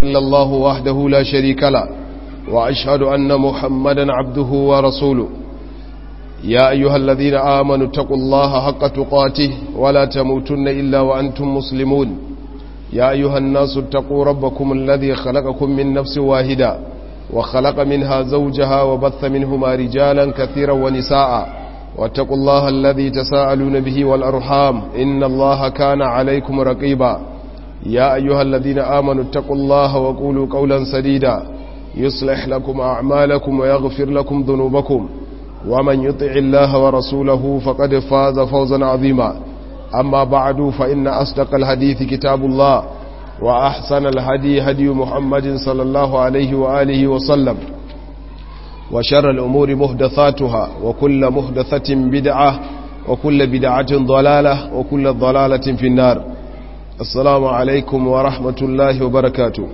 إلا الله وحده لا شريك له وأشهد أن محمدا عبده ورسوله يا أيها الذين آمنوا اتقوا الله حق تقاته ولا تموتن إلا وأنتم مسلمون يا أيها الناس اتقوا ربكم الذي خلقكم من نفس واحدة وخلق منها زوجها وبث منهما رجالا كثيرا ونساء واتقوا الله الذي تساءلون به والأرحام إن الله كان عليكم رقيبا يا أيها الذين آمنوا اتقوا الله وقولوا قولا سديدا يصلح لكم أعمالكم ويغفر لكم ذنوبكم ومن يطع الله ورسوله فقد فاز فوزا عظيما أما بعد فإن أصدق الحديث كتاب الله وأحسن الهدي هدي محمد صلى الله عليه وآله وسلم وشر الأمور مهدثاتها وكل مهدثة بدعة وكل بدعة ضلالة وكل ضلالة في النار السلام عليكم ورحمة الله وبركاته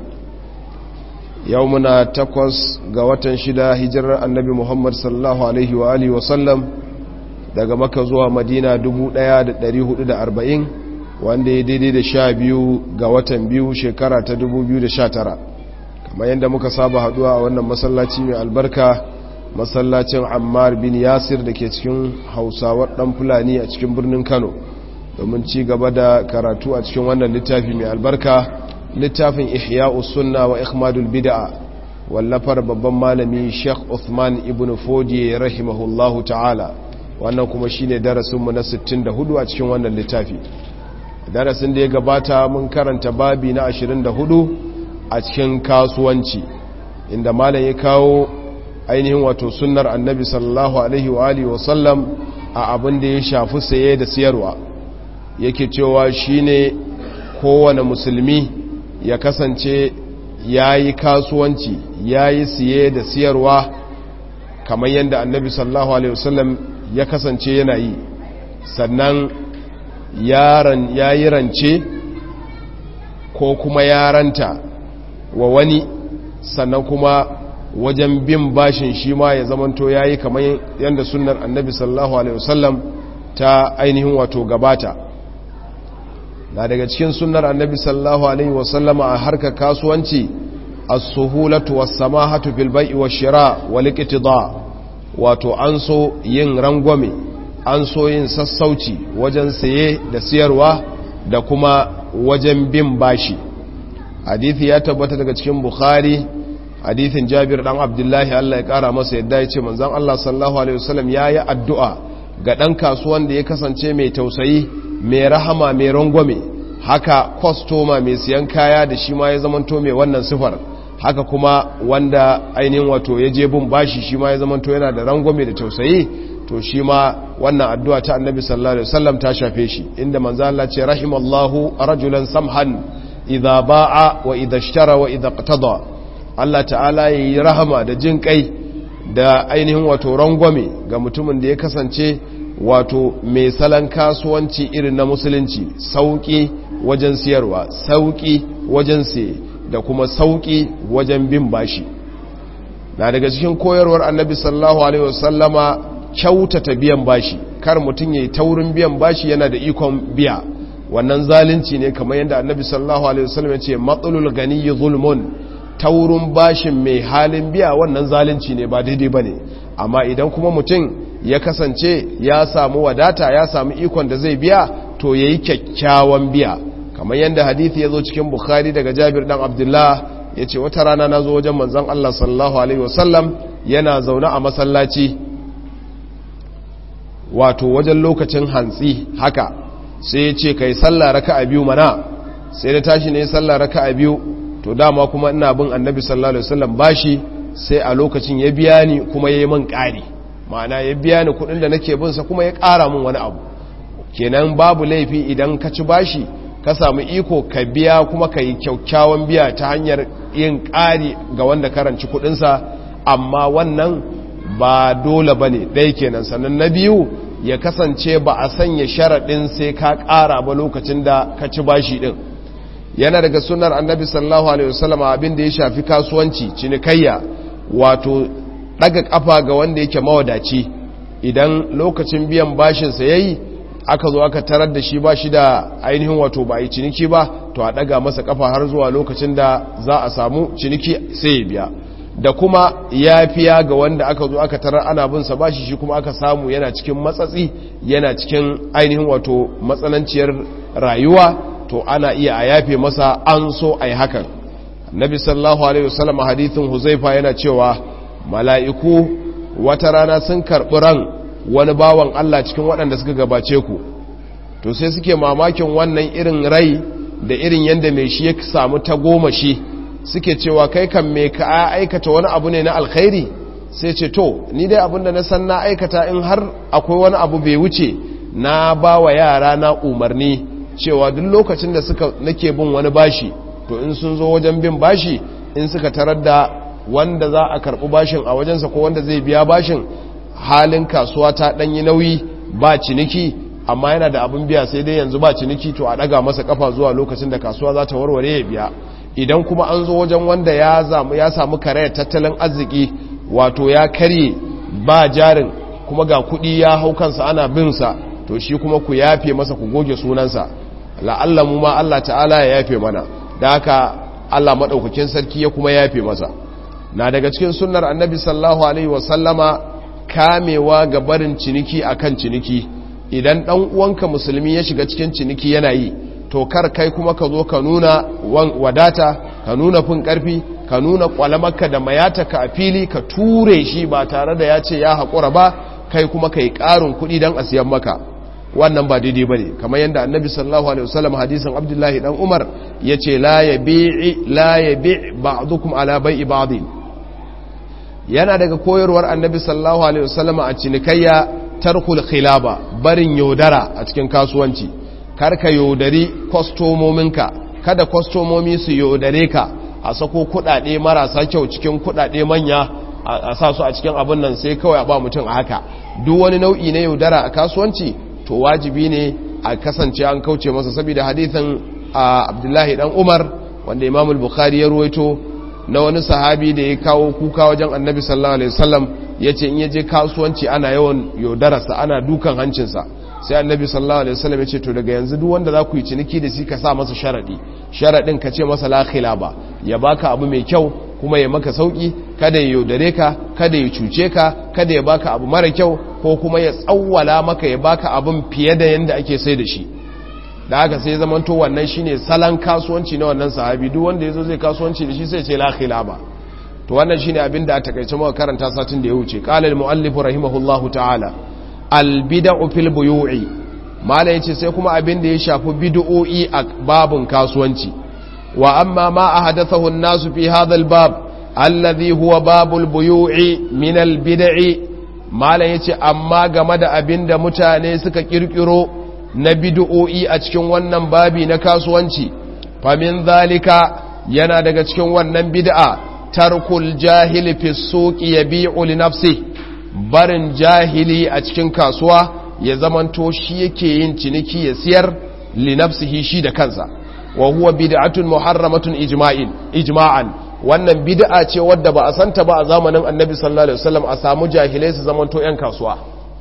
يومنا تقوس قوة شدا هجر النبي محمد صلى الله عليه وآله وسلم daga maka zuwa madina 1440 wanda ya daidai da sha biyu ga watan biyu shekara ta 2019 kamar yadda muka saba haduwa a wannan masallaci mai albarka masallacin ammar bin yasir da ke cikin hausawar dan fulani a cikin birnin kano domin ci gaba da karatu a cikin wannan littafi mai albarka littafin ihya'us sunna wa ikhmadul bid'a wallafar babban malami sheikh uthman ibn fodi rahimahullahu ta'ala wannan kuma shine darasinmu na 64 a cikin wannan littafi darasin da ya gabata mun karanta babi na 24 a cikin kasuwanci inda malam ya kawo ainihin wato sunnar annabi sallallahu alaihi wa alihi wasallam a abin da ya shafi saye da siyarwa yake cewa shine kowane musulmi ya kasance yayi kasuwanci yayi siye da siyarwa kamar yadda annabi sallallahu alaihi wasallam ya kasance yana yi sannan ya yi rance ko kuma yaranta wa wani sannan kuma wajen bin bashin shi ma ya zamanto ya yi kamar yadda sunnar annabi sallallahu alaihi wasallam ta ainihin wato gabata na daga cikin sunnar annabi sallallahu alaihi wasallam a harkar kasuwanci as-suhulatu was-samahatu fil bai'i wash-shira wal-iqtida wato an so yin rangwame an so yin sassauci wajen saye da siyarwa da kuma wajen bin bashi hadithi ya tabbata daga cikin bukhari hadithin jabir dan abdullahi Allah ya kara masa yadda ya ce manzon Allah sallallahu alaihi wasallam yayi addu'a ga dan kasuwan da ya kasance mai tausayi mai rahama mai rangwame haka kwastoma mai siyan kaya da shi ma ya zamanto mai wannan sifar haka kuma wanda ainihin wato ya je bin bashi shi ma ya zamanto yana da rangwame da tausayi to shi ma wannan addu'a ta annabi sallallahu alaihi wasallam ta shafe shi inda manzo Allah ce rahimallahu rajulan samhan idza ba'a wa idza ishtara wa idza iqtada Allah ta'ala yayi rahama da jin kai da ainihin wato rangwame ga mutumin da ya kasance wato mai salon kasuwanci irin na musulunci sauki wajen siyarwa sauki wajen siye da kuma sauki wajen bin bashi na daga cikin koyarwar annabi sallallahu alaihi wasallama kyautata biyan bashi kar mutum yayi taurin biyan bashi yana da ikon biya wannan zalunci ne kamar yadda annabi sallallahu alaihi wasallam ya ce matsalul ganiyyi zulmun taurin bashin mai halin biya wannan zalunci ne ba daidai bane amma idan kuma mutum ya kasance ya samu wadata ya samu ikon da zai biya to yayi kyakkyawan biya kamar yadda hadithi ya zo cikin bukhari daga jabir dan abdullah ya ce wata rana na zo wajen manzan allah sallallahu alaihi wasallam yana zaune a masallaci wato wajen lokacin hantsi haka sai ya ce kai sallah raka a biyu mana sai da tashi ne sallah raka a biyu to dama kuma ina bin annabi sallallahu alaihi wasallam bashi sai a lokacin ya biya ni kuma ya yi min ƙari ma'ana ya biya ni kuɗin da nake binsa kuma ya ƙara min wani abu kenan babu laifi idan ka ci bashi ka samu iko ka biya kuma ka yi kyakkyawan biya ta hanyar yin ƙari ga wanda karanci kudinsa amma wannan ba dole ba ne ɗaya kenan sannan na biyu ya kasance ba a sanya sharaɗin sai ka ƙara ba lokacin da ka ci bashi ɗin yana daga sunar annabi sallallahu alaihi wasallam abin da ya shafi kasuwanci cinikayya wato ɗaga ƙafa ga wanda yake mawadaci idan lokacin biyan bashinsa ya yi aka zo aka tarar da shi ba shi da ainihin wato ba a yi ciniki ba to a daga masa kafa har zuwa lokacin da za a samu ciniki sai ya biya da kuma yafiya ga wanda aka zo aka tarar ana bin sa bashi shi kuma aka samu yana cikin matsatsi yana cikin ainihin wato matsananciyar rayuwa to ana iya a yafe masa an so ai hakan nabi sallallahu alaihi wasallam hadithin huzaifa yana cewa mala'iku wata rana sun karɓi ran wani bawan Allah cikin waɗanda suka gabace ku to sai suke mamakin wannan irin rai da irin yadda mai shi ya samu ta goma shi suke cewa kai kan me ka aikata wani abu ne na alkhairi sai ce to ni dai abin da na san na aikata in har akwai wani abu bai wuce na ba wa yara na umarni cewa duk lokacin da suka nake bin wani bashi to in sun zo wajen bin bashi in suka tarar da wanda za a karɓi bashin a wajensa ko wanda zai biya bashin halin kasuwa ta ɗanyi nauyi ba ciniki amma yana da abin biya sai dai yanzu ba ciniki to a ɗaga masa kafa zuwa lokacin da kasuwa za ta warware ya biya idan kuma an zo wajen wanda ya samu ya samu karayar tattalin arziki wato ya karye ba jarin kuma ga kuɗi ya hau kansa ana bin sa to shi kuma ku yafe masa ku goge sunansa la'alla mu ma Allah ta'ala ya yafe mana da haka Allah madaukakin sarki ya kuma yafe masa na daga cikin sunnar annabi sallallahu alaihi wasallama kamewa ga barin ciniki akan ciniki idan dan uwanka musulmi ya shiga cikin ciniki yana yi to kar kai kuma ka zo ka nuna wadata ka nuna fin karfi ka nuna kwalamarka da mayataka a fili ka ture shi ba tare da ya ce ya haƙura ba kai kuma ka yi ƙarin kuɗi don a siyan maka wannan ba daidai ba ne kamar yadda annabi sallallahu alaihi wasallam hadisin abdullahi dan umar ya ce la ya bi'i la ya bi' ba'dukum ala bai'i ba'din yana daga koyarwar annabi sallallahu alaihi wasallam a cinikayya tarkul khilaba barin yaudara a cikin kasuwanci kar ka yaudari kwastomominka kada kwastomomi su yaudare ka a sako kudade marasa kyau cikin kudade manya a sa su a cikin abin nan sai kawai a ba mutum a haka duk wani nau'i na yaudara a kasuwanci to wajibi ne a kasance an kauce masa saboda hadithin abdullahi dan umar wanda imamul bukhari ya ruwaito na wani sahabi da ya kawo kuka wajen annabi sallallahu alaihi wasallam ya ce in ya je kasuwanci ana yawan yaudararsa ana dukan hancinsa sai annabi sallallahu alaihi wasallam ya ce to daga yanzu duk wanda za ku yi ciniki da shi ka sa masa sharadi sharadin ka ce masa la khilaba ya baka abu mai kyau kuma ya maka sauki kada ya yaudare ka kada ya cuce ka kada ya baka abu mara kyau ko kuma ya tsawwala maka ya baka abin fiye da yanda ake sai da shi da haka sai zamanto wannan shine salon kasuwanci na wannan sahabi duk wanda yazo zai kasuwanci da shi sai ce la khilaba to wannan shine abin da a takaice muka karanta satin da ya wuce qala al muallif rahimahullahu ta'ala al bid'u fil buyu'i mala yace sai kuma abin da ya shafi bid'o'i a babun kasuwanci wa amma ma ahadathahu an-nasu fi hadha al bab alladhi huwa babul buyu'i min al bid'i mala yace amma game da abin da mutane suka kirkiro na bid'o'i a cikin wannan babi na kasuwanci famin zalika yana daga cikin wannan bid'a tarkul jahili fi suqi yabi'u li nafsi barin jahili a cikin kasuwa ya zamanto shi yake yin ciniki ya siyar li nafsihi shi da kansa wa huwa bid'atun muharramatun ijma'in ijma'an wannan bid'a ce wadda ba a santa ba a zamanin annabi sallallahu alaihi wasallam a samu jahilai su zamanto yan kasuwa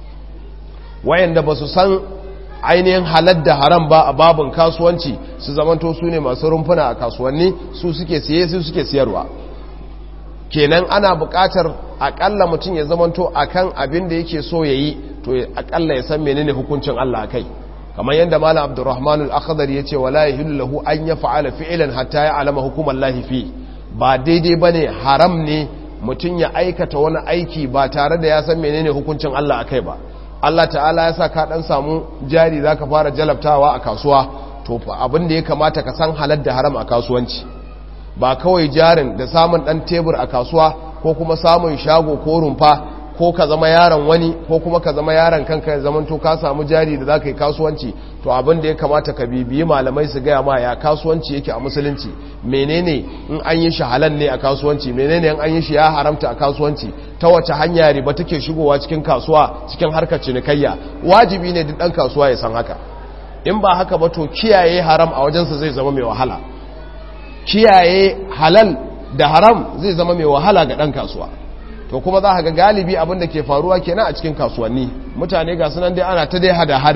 wayanda ba su san ainihin halar da haram ba a babin kasuwanci su zamanto su ne masu rumfuna a kasuwanni su suke siye su suke siyarwa kenan ana buƙatar akalla mutum ya zamanto akan abin da yake so ya yi to akalla ya san menene hukuncin Allah kai kamar yadda malam abdurrahman al-akhdari yace wala yahillu lahu an yaf'ala fi'lan hatta ya'lama hukuman lahi fi ba daidai bane haram ne mutum ya aikata wani aiki ba tare da ya san menene hukuncin Allah akai ba Allah ta'ala ya sa ka dan samu jari zaka fara jalabtawa a kasuwa to abin da ya kamata ka san halal da haram a kasuwanci ba kawai jarin da samun dan tebur a kasuwa ko kuma samun shago ko rumfa ko ka zama yaron wani ko kuma ka zama yaron kanka ya zamanto ka samu jari da zaka yi kasuwanci to abin da ya kamata ka bibiyi malamai su gaya ma ya kasuwanci yake a musulunci menene in an yi shi halal ne a kasuwanci menene in an yi shi ya haramta a kasuwanci ta wace hanya riba take shigowa cikin kasuwa cikin harkar cinikayya wajibi ne duk dan kasuwa ya san haka in ba haka ba to kiyaye haram a wajensa zai zama mai wahala kiyaye halal da haram zai zama mai wahala ga dan kasuwa to kuma za ga galibi abin da ke faruwa kenan a cikin kasuwanni mutane ga sunan dai ana ta dai hada-hada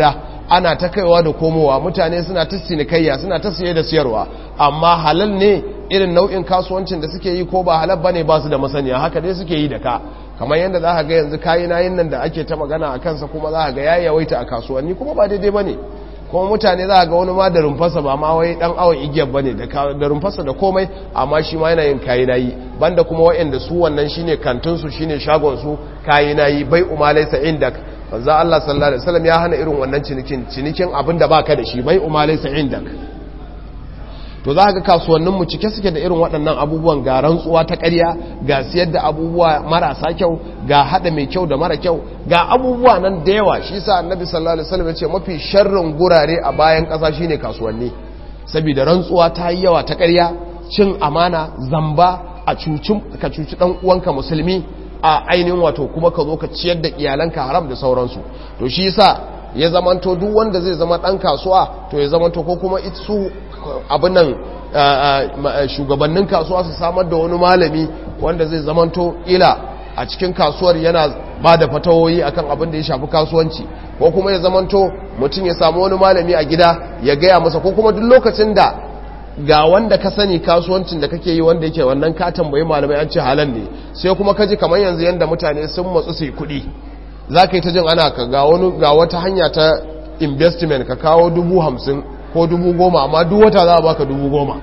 ana ta kaiwa da komowa mutane suna ta sinikayya suna ta siye da siyarwa amma halal ne irin nau'in kasuwancin da suke yi ko ba halal bane ba su da masaniya haka dai suke yi da ka kamar yadda za ka ga yanzu kayi nayin nan da ake ta magana a kansa kuma za ka ga ya yawaita a kasuwanni kuma ba daidai bane kuma mutane za ga wani ma da rumfasa ba ma wai dan awon igiyar bane da rumfasa da komai amma shi ma yana yin kayi nayi banda kuma waɗanda su wannan shine kantin su shine shagon su kayi nayi bai umalaisa indak manzo Allah sallallahu alaihi wasallam ya hana irin wannan cinikin cinikin abin da baka da shi bai umalaisa indak to za ga kasuwannin mu cike suke da irin waɗannan abubuwan ga rantsuwa ta ƙarya ga siyar da abubuwa marasa kyau ga hada mai kyau da mara kyau ga abubuwa nan da yawa shi sa annabi sallallahu alaihi wasallam ya ce mafi sharrin gurare a bayan ƙasa shine kasuwanni saboda rantsuwa ta yi yawa ta ƙarya cin amana zamba a cucin ka cuci dan uwanka musulmi a ainihin wato kuma ka zo ka ciyar da iyalanka haram da sauransu to shi yasa ya zamanto duk wanda zai zama dan kasuwa to ya zamanto ko kuma su abin nan shugabannin kasuwa su samar da wani malami wanda zai zamanto ila a cikin kasuwar yana ba da fatawoyi akan abin da ya shafi kasuwanci ko kuma ya zamanto mutum ya samu wani malami a gida ya gaya masa ko kuma duk lokacin da ga wanda ka sani kasuwancin da kake yi wanda yake wannan ka tambayi malamai an ce halal ne sai kuma ka ji kamar yanzu yanda mutane sun matsu su yi kuɗi za ka yi ta jin ana ka ga wani ga wata hanya ta investment ka kawo dubu hamsin ko dubu goma amma duk wata za a baka dubu goma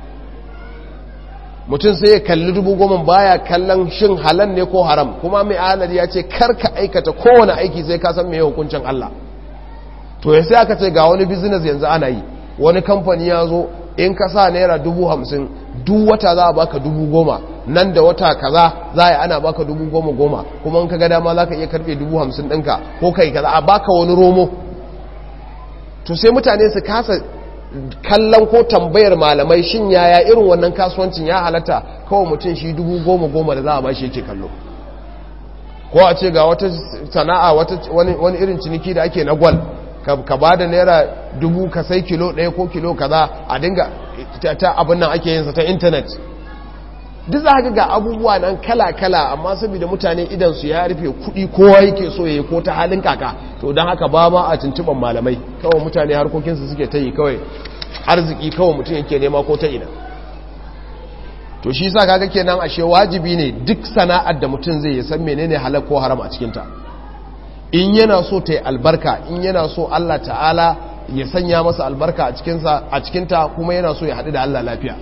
mutum sai ya kalli dubu goma baya kallon shin halal ne ko haram kuma mai alari ya ce karka aikata kowane aiki sai ka san mai hukuncin Allah to ya sai aka ce ga wani business yanzu ana yi wani kamfani ya zo in ka sa naira dubu hamsin duk wata za a baka dubu goma nan da wata kaza za a ana baka dubu goma goma kuma in ka ga dama za ka iya karfe dubu hamsin ɗinka ko kai kaza a baka wani romo to sai mutane su kasa kallon ko tambayar malamai shin yaya irin wannan kasuwancin ya halatta kawai mutum shi dubu goma goma da za a ba shi yake kallo ko a ce ga wata sana'a wani irin ciniki da ake na gwal ka ba da naira dubu ka sai kilo ɗaya ko kilo kaza a dinga ta abin nan ake yinsa ta intanet duk za ga abubuwa nan kala-kala amma saboda mutane idan su ya rufe kuɗi kowa yake so ya yi ko ta halin kaka to don haka ba ma a tuntuɓar malamai kawai mutane harkokinsu suke ta yi kawai arziki kawai mutum yake nema ko ta ina to shi sa kaga kenan ashe wajibi ne duk sana'ar da mutum zai yi san menene halal ko haram a cikinta in yana so ta yi albarka in yana so Allah ta'ala ya sanya masa albarka a cikinta kuma yana so ya haɗu da Allah lafiya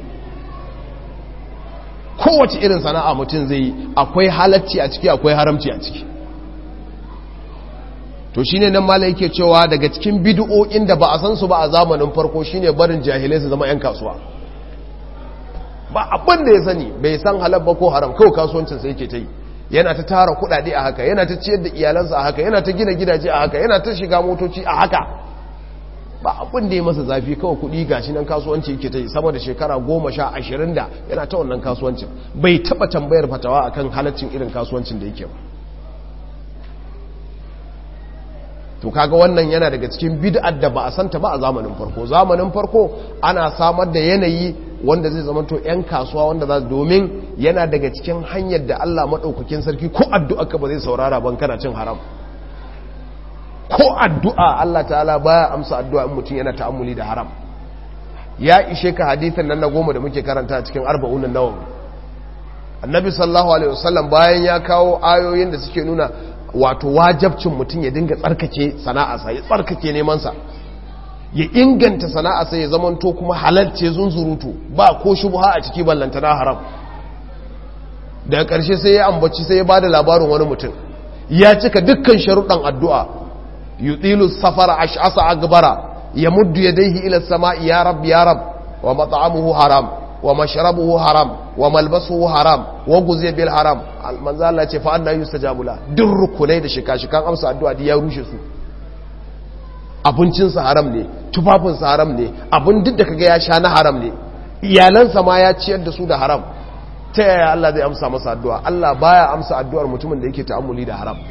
kowace irin sana'a mutum zai yi akwai halacci a ciki akwai haramci a ciki to shine nan mala yake cewa daga cikin bid'o'in da ba a san su ba a zamanin farko shine barin jahilai su zama 'yan kasuwa ba abin da ya sani bai san halal ba ko haram kawai kasuwancin sai yake ta yi yana ta tara kudade a haka yana ta ciyar da iyalansa a haka yana ta gina gidaje a haka yana ta shiga motoci a haka ba abin da ya masa zafi kawai kudi gashi nan kasuwanci yake ta yi sama da shekara goma sha ashirin da yana ta wannan kasuwancin bai taba tambayar fatawa akan halaccin irin kasuwancin da yake ba to kaga wannan yana daga cikin bid'ar da ba a santa ba a zamanin farko zamanin farko ana samar da yanayi wanda zai zama to 'yan kasuwa wanda za domin yana daga cikin hanyar da Allah maɗaukakin sarki ko addu'a ka ba zai saurara ban kana cin haram ko addu'a Allah ta'ala baya amsa addu'a in mutum yana ta'ammuli da haram ya ishe ka hadithin nan na goma da muke karanta cikin arba'un nawawi annabi sallallahu alaihi wasallam bayan ya kawo ayoyin da suke nuna wato wajabcin mutum ya dinga tsarkake sana'arsa ya tsarkake nemansa ya inganta sana'arsa ya zamanto kuma halalce zunzurutu ba ko shubha a ciki ballanta na haram daga ƙarshe sai ya ambaci sai ya ba da labarin wani mutum ya cika dukkan sharuɗan addu'a yutilu safara ash'asa agbara ya muddu yadayhi ila sama'i ya rab ya rab wa mat'amuhu haram wa mashrabuhu haram wa malbasuhu haram wa guziya bil haram manzo Allah ce fa anna yustajabu la duk rukunai da shika-shikan amsa addu'a ya rushe su abincinsa haram ne tufafinsa haram ne abin duk da kaga ya sha na haram ne iyalansa ma ya ciyar da su da haram ta yaya Allah zai amsa masa addu'a Allah baya amsa addu'ar mutumin da yake ta'ammuli da haram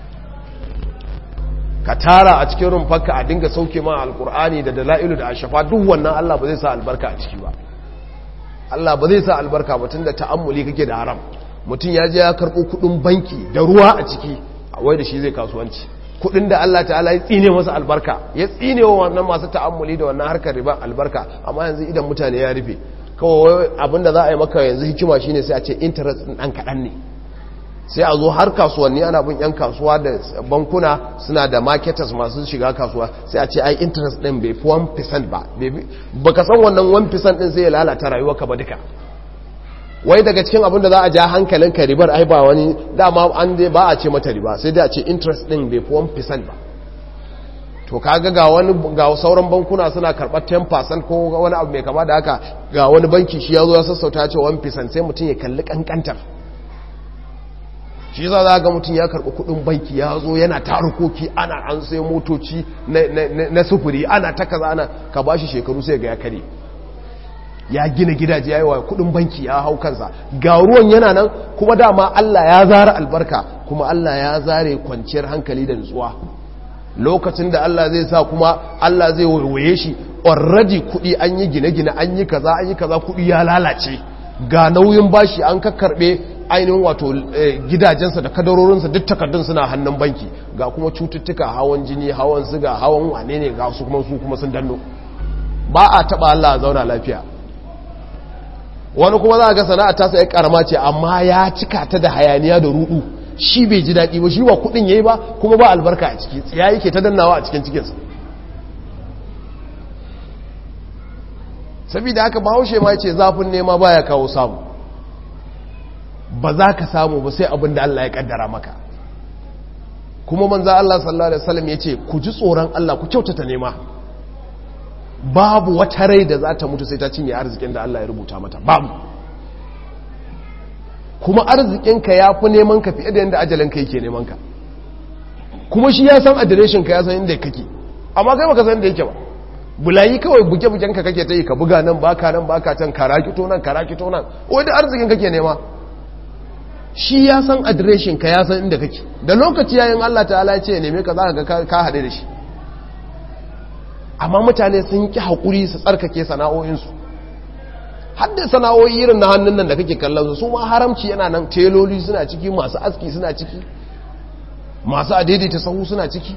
ka tara a cikin rumfarka a dinga sauke ma alkur'ani da dala'ilu da ashafa duk wannan Allah ba zai sa albarka a ciki ba Allah ba zai sa albarka ba tunda ta'ammuli kake da haram mutum ya je ya karɓo kuɗin banki da ruwa a ciki a wai da shi zai kasuwanci kudin da Allah ta'ala ya tsine masa albarka ya tsine wa wannan masu ta'ammuli da wannan harkar riba albarka amma yanzu idan mutane ya rufe kawai abinda za a yi maka yanzu hikima shine sai a ce interest din dan kadan ne sai a zo har kasuwanni ana bin yan kasuwa da bankuna suna da marketers masu shiga kasuwa sai a ce ai interest din bai fi 1% ba baka san wannan 1% din sai ya lalata rayuwarka ba duka wai daga cikin abin da za a ja hankalinka ribar ai ba wani dama an dai ba a ce mata riba sai dai a ce interest din bai fi 1% ba to kaga ga wani ga sauran bankuna suna karɓar 10% ko wani abu mai kama da haka ga wani banki shi ya zo ya sassauta ya ce 1% sai mutum ya kalli kankantar shi za za ga mutum ya karɓi kudin banki ya zo yana tarukoki ana an sai motoci na sufuri ana ta kaza ana ka bashi shekaru sai ga ya kare ya gina gidaje ya yi wa kudin banki ya hau kansa ga ruwan yana nan kuma dama Allah ya zara albarka kuma Allah ya zare kwanciyar hankali da nutsuwa lokacin da Allah zai sa kuma Allah zai waiwaye shi already kudi an yi gine-gine an yi kaza an yi kaza kudi ya lalace ga nauyin bashi an kakkarbe ainihin wato gidajensa da kadarorinsa duk takardun suna hannun banki ga kuma cututtuka hawan jini hawan siga hawan wane ne ga su kuma su kuma sun danno ba a taba Allah a zauna lafiya wani kuma za a ga sana'a ta sai karama ce amma ya cika ta da hayaniya da rudu shi bai ji daɗi ba shi ba kudin yayi ba kuma ba albarka a ciki tsiya yake ta dannawa a cikin cikinsa saboda haka bahaushe ma ce zafin nema baya kawo samu ba za ka samu ba sai abin da Allah ya kaddara maka kuma manza Allah sallallahu alaihi wasallam yace ku ji tsoron Allah ku kyautata nema babu wata rai da za ta mutu sai ta cinye arzikin da Allah ya rubuta mata babu kuma arzikinka ya fi neman ka fiye da yadda ajalinka yake neman ka kuma shi ya san adireshin ka ya san inda kake amma kai baka san inda yake ba bulayi kawai buge-bugen ka kake ta yi ka buga nan baka nan baka can karakito nan karakito nan wadda arzikin kake nema shi ya san adireshin ka ya san inda kake da lokaci yayin Allah ta'ala ya ce ya neme ka za ka ka haɗe da shi amma mutane sun ki haƙuri su tsarkake sana'o'insu hadda sana'o'i irin na hannun nan da kake kallon su ma haramci yana nan teloli suna ciki masu aski suna ciki masu adaidaita sahu suna ciki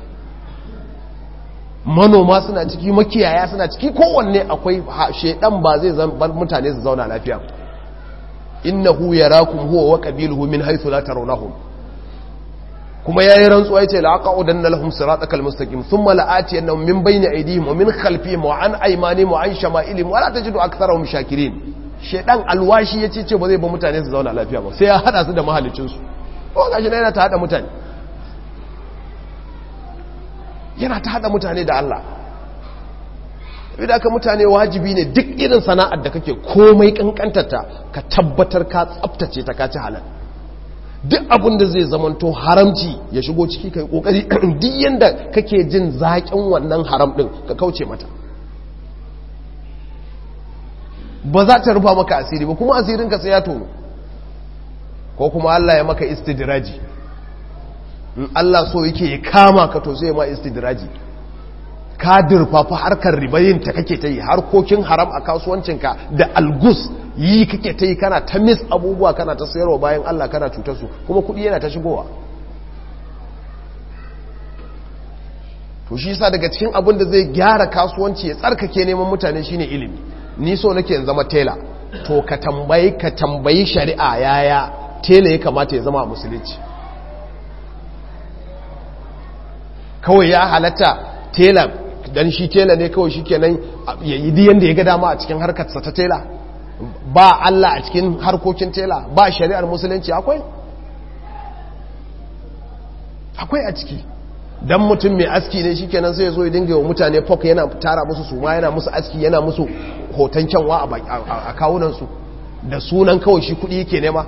manoma suna ciki makiyaya suna ciki kowanne akwai shedan ba zai bar mutane su zauna lafiya innahu yarakum huwa wa qabiluhu min haythu la tarawnahum kuma yayi rantsuwa yace la aqudanna lahum siratal mustaqim thumma la'ati annahum min bayni aydihim wa min khalfihim wa an aymanihim wa an shama'ilihim wa la tajidu aktharahum shakirin shedan alwashi yace ce ba zai ba mutane su zauna lafiya ba sai ya hada su da mahallicin su ko gashi na yana ta hada mutane yana ta hada mutane da Allah idan ka mutane wajibi ne duk irin sana'ar da kake komai kankantarta ka tabbatar ka tsaftace ta ka ci halal duk abin da zai zamanto haramci ya shigo ciki kai kokari duk yanda kake jin zaƙin wannan haram din ka kauce mata ba za ta rufa maka asiri ba kuma asirin ka sai ya tono ko kuma Allah ya maka istidraji in Allah so yake ya kama ka to sai ma istidraji ka dirfafa harkar ribayin ta kake ta yi harkokin haram a kasuwancinka da algus yi kake ta yi kana ta mis abubuwa kana ta sayarwa bayan Allah kana cutar su kuma kudi yana ta shigowa to shi sa daga cikin abin da zai gyara kasuwanci ya tsarkake neman mutane shine ilimi ni so nake in zama tela to ka tambayi ka tambayi shari'a yaya tela ya kamata ya zama a musulunci kawai ya halatta tela dan shi tela ne kawai shi kenan ya yi diyan da ya ga dama a cikin harkarsa ta tela ba Allah a cikin harkokin tela ba shari'ar musulunci akwai akwai a ciki dan mutum mai aski ne shi kenan sai ya zo ya dinga wa mutane fok yana tara musu suma yana musu aski yana musu hoton kyanwa a kawunansu da sunan kawai shi kudi yake nema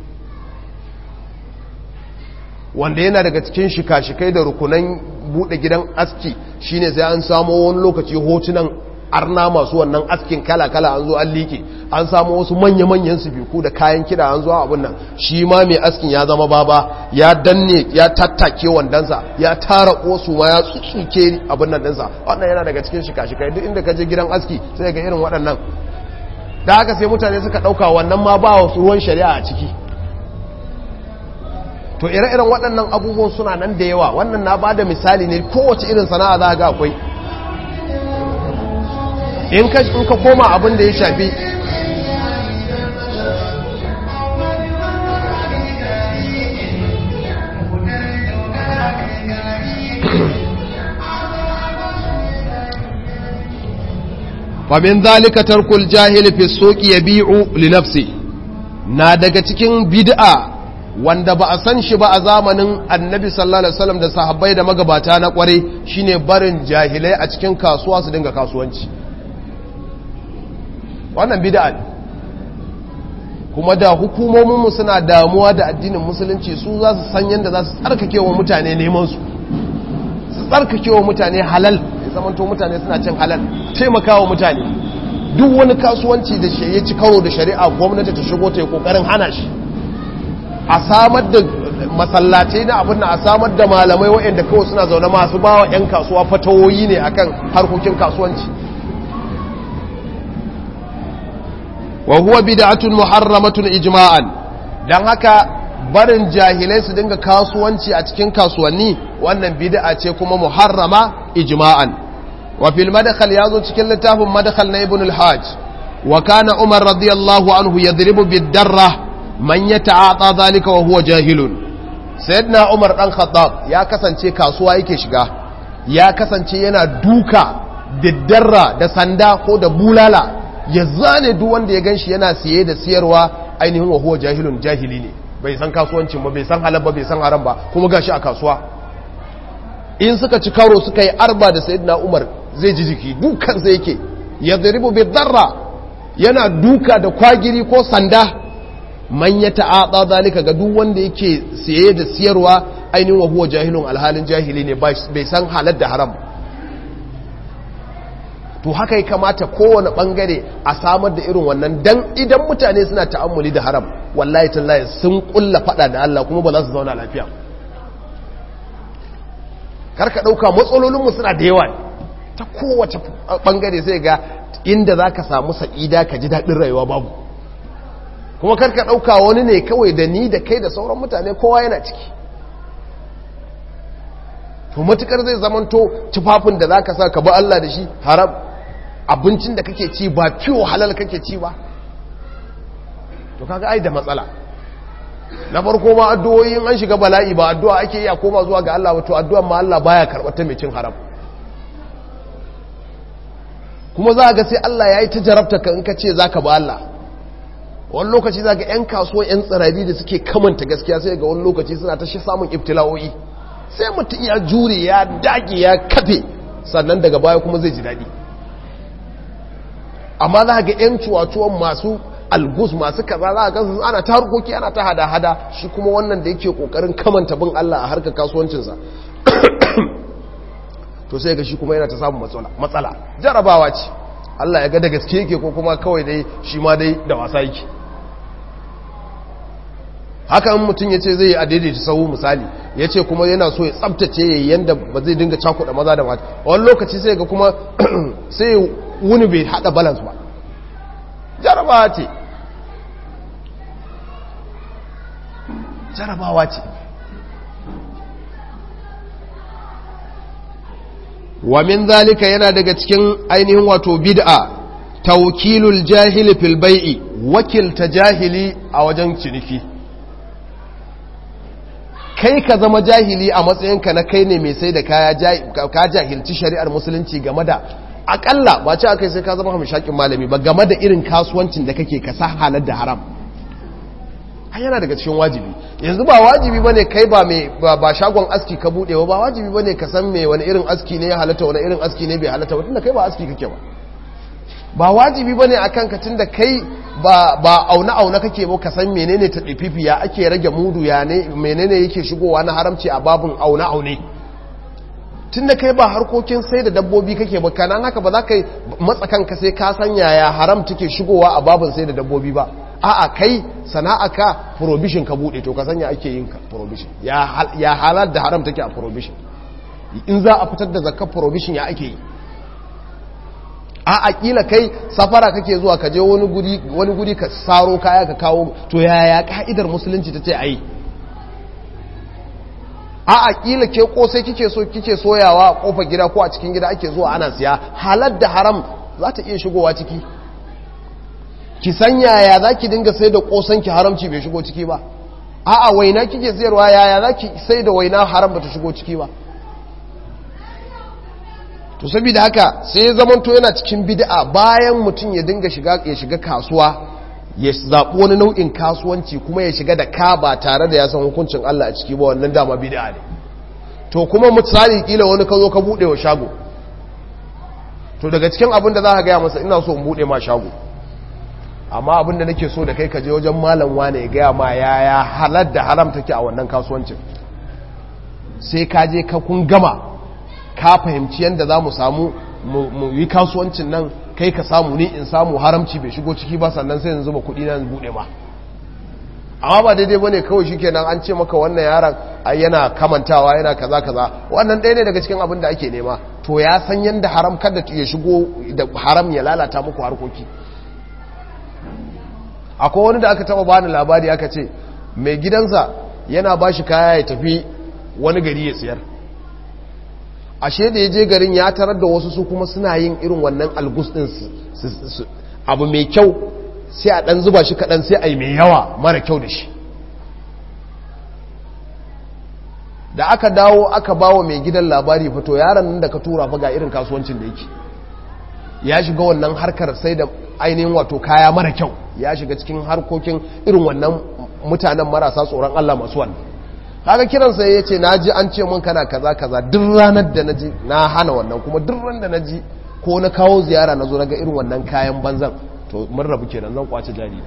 wanda yana daga cikin shika-shikai da rukunan bude gidan aski shine sai an samo wani lokaci hotunan arna masu wannan askin kala-kala an zo an liƙe an samu wasu manya-manyan biku da kayan kida an zo abin nan shi ma mai askin ya zama baba ya danne ya tattake wandansa ya tara kosu ma ya tsutsuke abin nan dinsa wannan yana daga cikin shika-shikai duk inda ka je gidan aski sai ga irin waɗannan da haka sai mutane suka ɗauka wannan ma ba wasu ruwan shari'a a ciki to ire-iren waɗannan abubuwan suna nan da yawa wannan na bada misali ne kowace irin sana'a za ga akwai in ka koma abin da ya shafi famin zalika tarkul jahili fi soki ya bi'u linafsi na daga cikin bid'a wanda ba a san shi ba a zamanin annabi sallallahu alaihi wasallam da sahabbai da magabata na kware shine barin jahilai a cikin kasuwa su dinga kasuwanci wannan bid'a ne kuma da hukumominmu suna damuwa da addinin musulunci su za su san yadda za su tsarkake wa mutane neman su su tsarkake wa mutane halal ya zamanto mutane suna cin halal taimaka wa mutane duk wani kasuwanci da shi ya ci karo da shari'a gwamnati ta shigo ta yi kokarin hana shi a samar da masallatai na abin a samar da malamai waɗanda kawai suna zaune masu ba wa 'yan kasuwa fatawoyi ne akan harkokin kasuwanci wa huwa bid'atun muharramatun ijma'an dan haka barin jahilai su dinga kasuwanci a cikin kasuwanni wannan bid'a ce kuma muharrama ijma'an wa fil madkhal yazo cikin littafin madkhal na ibn al-hajj wa kana umar radiyallahu anhu yadribu bid-darra man yata'ata dhalika wa huwa jahilun sayyidina umar dan khattab ya kasance kasuwa yake shiga ya kasance yana duka bid-darra da sanda ko da bulala ya zane duk wanda ya ganshi yana siye da siyarwa ainihin wa huwa jahilun jahili ne bai san kasuwancin ba bai san halal ba bai san haram ba kuma gashi a kasuwa in suka ci karo suka yi arba da sayyidina umar zai ji jiki dukan sai yake ya zaribu bi darra yana duka da kwagiri ko sanda man ya ta'ata zalika ga duk wanda yake siye da siyarwa ainihin wa huwa jahilun alhalin jahili ne bai san halal da haram to haka ya kamata kowane bangare a samar da irin wannan dan idan mutane suna ta'ammuli da haram wallahi tallahi sun kulla fada da Allah kuma ba za su zauna lafiya karka dauka matsalolinmu suna da yawa ta kowace bangare sai ga inda za ka samu sa'ida ka ji daɗin rayuwa babu kuma karka dauka wani ne kawai da ni da kai da sauran mutane kowa yana ciki to matukar zai zamanto tufafin da za ka sa ka bi Allah da shi haram abincin da kake ci ba fiyo halal kake ci ba to kaga ai da matsala na farko ma addu'o'in an shiga bala'i ba addu'a ake yi a koma zuwa ga Allah wato addu'an ma Allah baya karɓar ta mai cin haram kuma za ga sai Allah ya yi ta jarabta ka in ka ce za ka ba Allah wani lokaci za ga 'yan kasuwa 'yan tsirari da suke kamanta gaskiya sai ga wani lokaci suna ta shi samun ibtila'o'i sai mutum ya jure ya dage ya kafe sannan daga baya kuma zai ji daɗi amma za ga 'yan cuwacuwan masu algus masu kaza za ga su ana ta harkoki ana ta hada-hada shi kuma wannan da yake kokarin kamanta bin Allah a harkar kasuwancinsa to sai ga shi kuma yana ta samun matsala jarabawa ce Allah ya ga da gaske yake ko kuma kawai dai shi ma dai da wasa yake haka in mutum ya ce zai yi a daidaita sahu misali ya ce kuma yana so ya tsabtace ya yi yadda ba zai dinga cakuɗa maza da mata wani lokaci sai ga kuma sai wuni bai haɗa balance ba jarabawa ce jarabawa ce wa min zalika yana daga cikin ainihin wato bid'a tawkilul jahili fil bai'i wakilta jahili a wajen ciniki kai ka zama jahili a matsayinka na kai ne mai sai da kaya ka jahilci shari'ar musulunci game da akalla ba ce aka sai ka zama hamshakin malami ba game da irin kasuwancin da kake ka sa halar da haram har yana daga cikin wajibi yanzu ba wajibi bane kai ba mai ba shagon aski ka bude ba wajibi bane ka san me wani irin aski ne ya halatta wani irin aski ne bai halatta ba tunda kai ba aski kake ba ba wajibi bane akan ka tunda kai ba ba auna auna kake ba ka san menene ta dififi ya ake rage mudu ya ne menene yake shigowa na haramci a babun auna aune tunda kai ba harkokin sai da dabbobi kake ba kana haka ba za ka matsa kanka sai ka san yaya haram take shigowa a babun sai da dabbobi ba a'a kai sana'aka prohibition ka bude to ka sanya ake yin ka prohibition ya halal da haram take a prohibition in za a fitar da zakar prohibition ya ake yi a'a kila kai safara kake zuwa ka je wani guri wani guri ka saro kaya ka kawo to yaya ka'idar musulunci tace ayi a a kila ke kosai kike so kike soyawa a kofar gida ko a cikin gida ake zuwa ana siya halal da haram za ta iya shigowa ciki ki san yaya za ki dinga sai da kosan ki haramci bai shigo ciki ba a a waina kike sayarwa yaya za ki sai da waina haram ba ta shigo ciki ba to saboda haka sai ya zamanto yana cikin bid'a bayan mutum ya dinga shiga ya shiga kasuwa ya zaɓi wani nau'in kasuwanci kuma ya shiga da ka ba tare da ya san hukuncin Allah a ciki ba wannan dama bid'a ne to kuma misali kila wani ka zo ka buɗe wa shago to daga cikin abin da za ka gaya masa ina so in buɗe ma shago amma abin da nake so da kai ka je wajen malam wane ya gaya ma yaya halar da haram take a wannan kasuwancin sai ka je ka kun gama ka fahimci yadda za mu samu mu yi kasuwancin nan kai ka samu ni in samu haramci bai shigo ciki ba sannan sai yanzu ba kudi na bude ma amma ba daidai bane kawai shikenan an ce maka wannan yaron yana kamantawa yana kaza kaza wannan ɗaya ne daga cikin abin da ake nema to ya san yadda haram kada ya shigo da haram ya lalata muku harkoki akwai wani da aka taba bani labari aka ce mai gidansa yana ba shi kaya ya tafi wani gari ya siyar ashe da ya je garin ya tarar da wasu su kuma suna yin irin wannan algus din abu mai kyau sai a dan zuba shi kadan sai a yi mai yawa mara kyau da shi da aka dawo aka bawa mai gidan labari fito yaron nan da ka tura fa ga irin kasuwancin da yake ya shiga wannan harkar sai da ainihin wato kaya mara kyau ya shiga cikin harkokin irin wannan mutanen marasa tsoron Allah masu wannan kaga kiransa ya ce na ji an ce mun kana kaza kaza duk ranar da na ji na hana wannan kuma duk ran da na ji ko na kawo ziyara na zo na ga irin wannan kayan banzan to mun rabu kenan zan kwace jari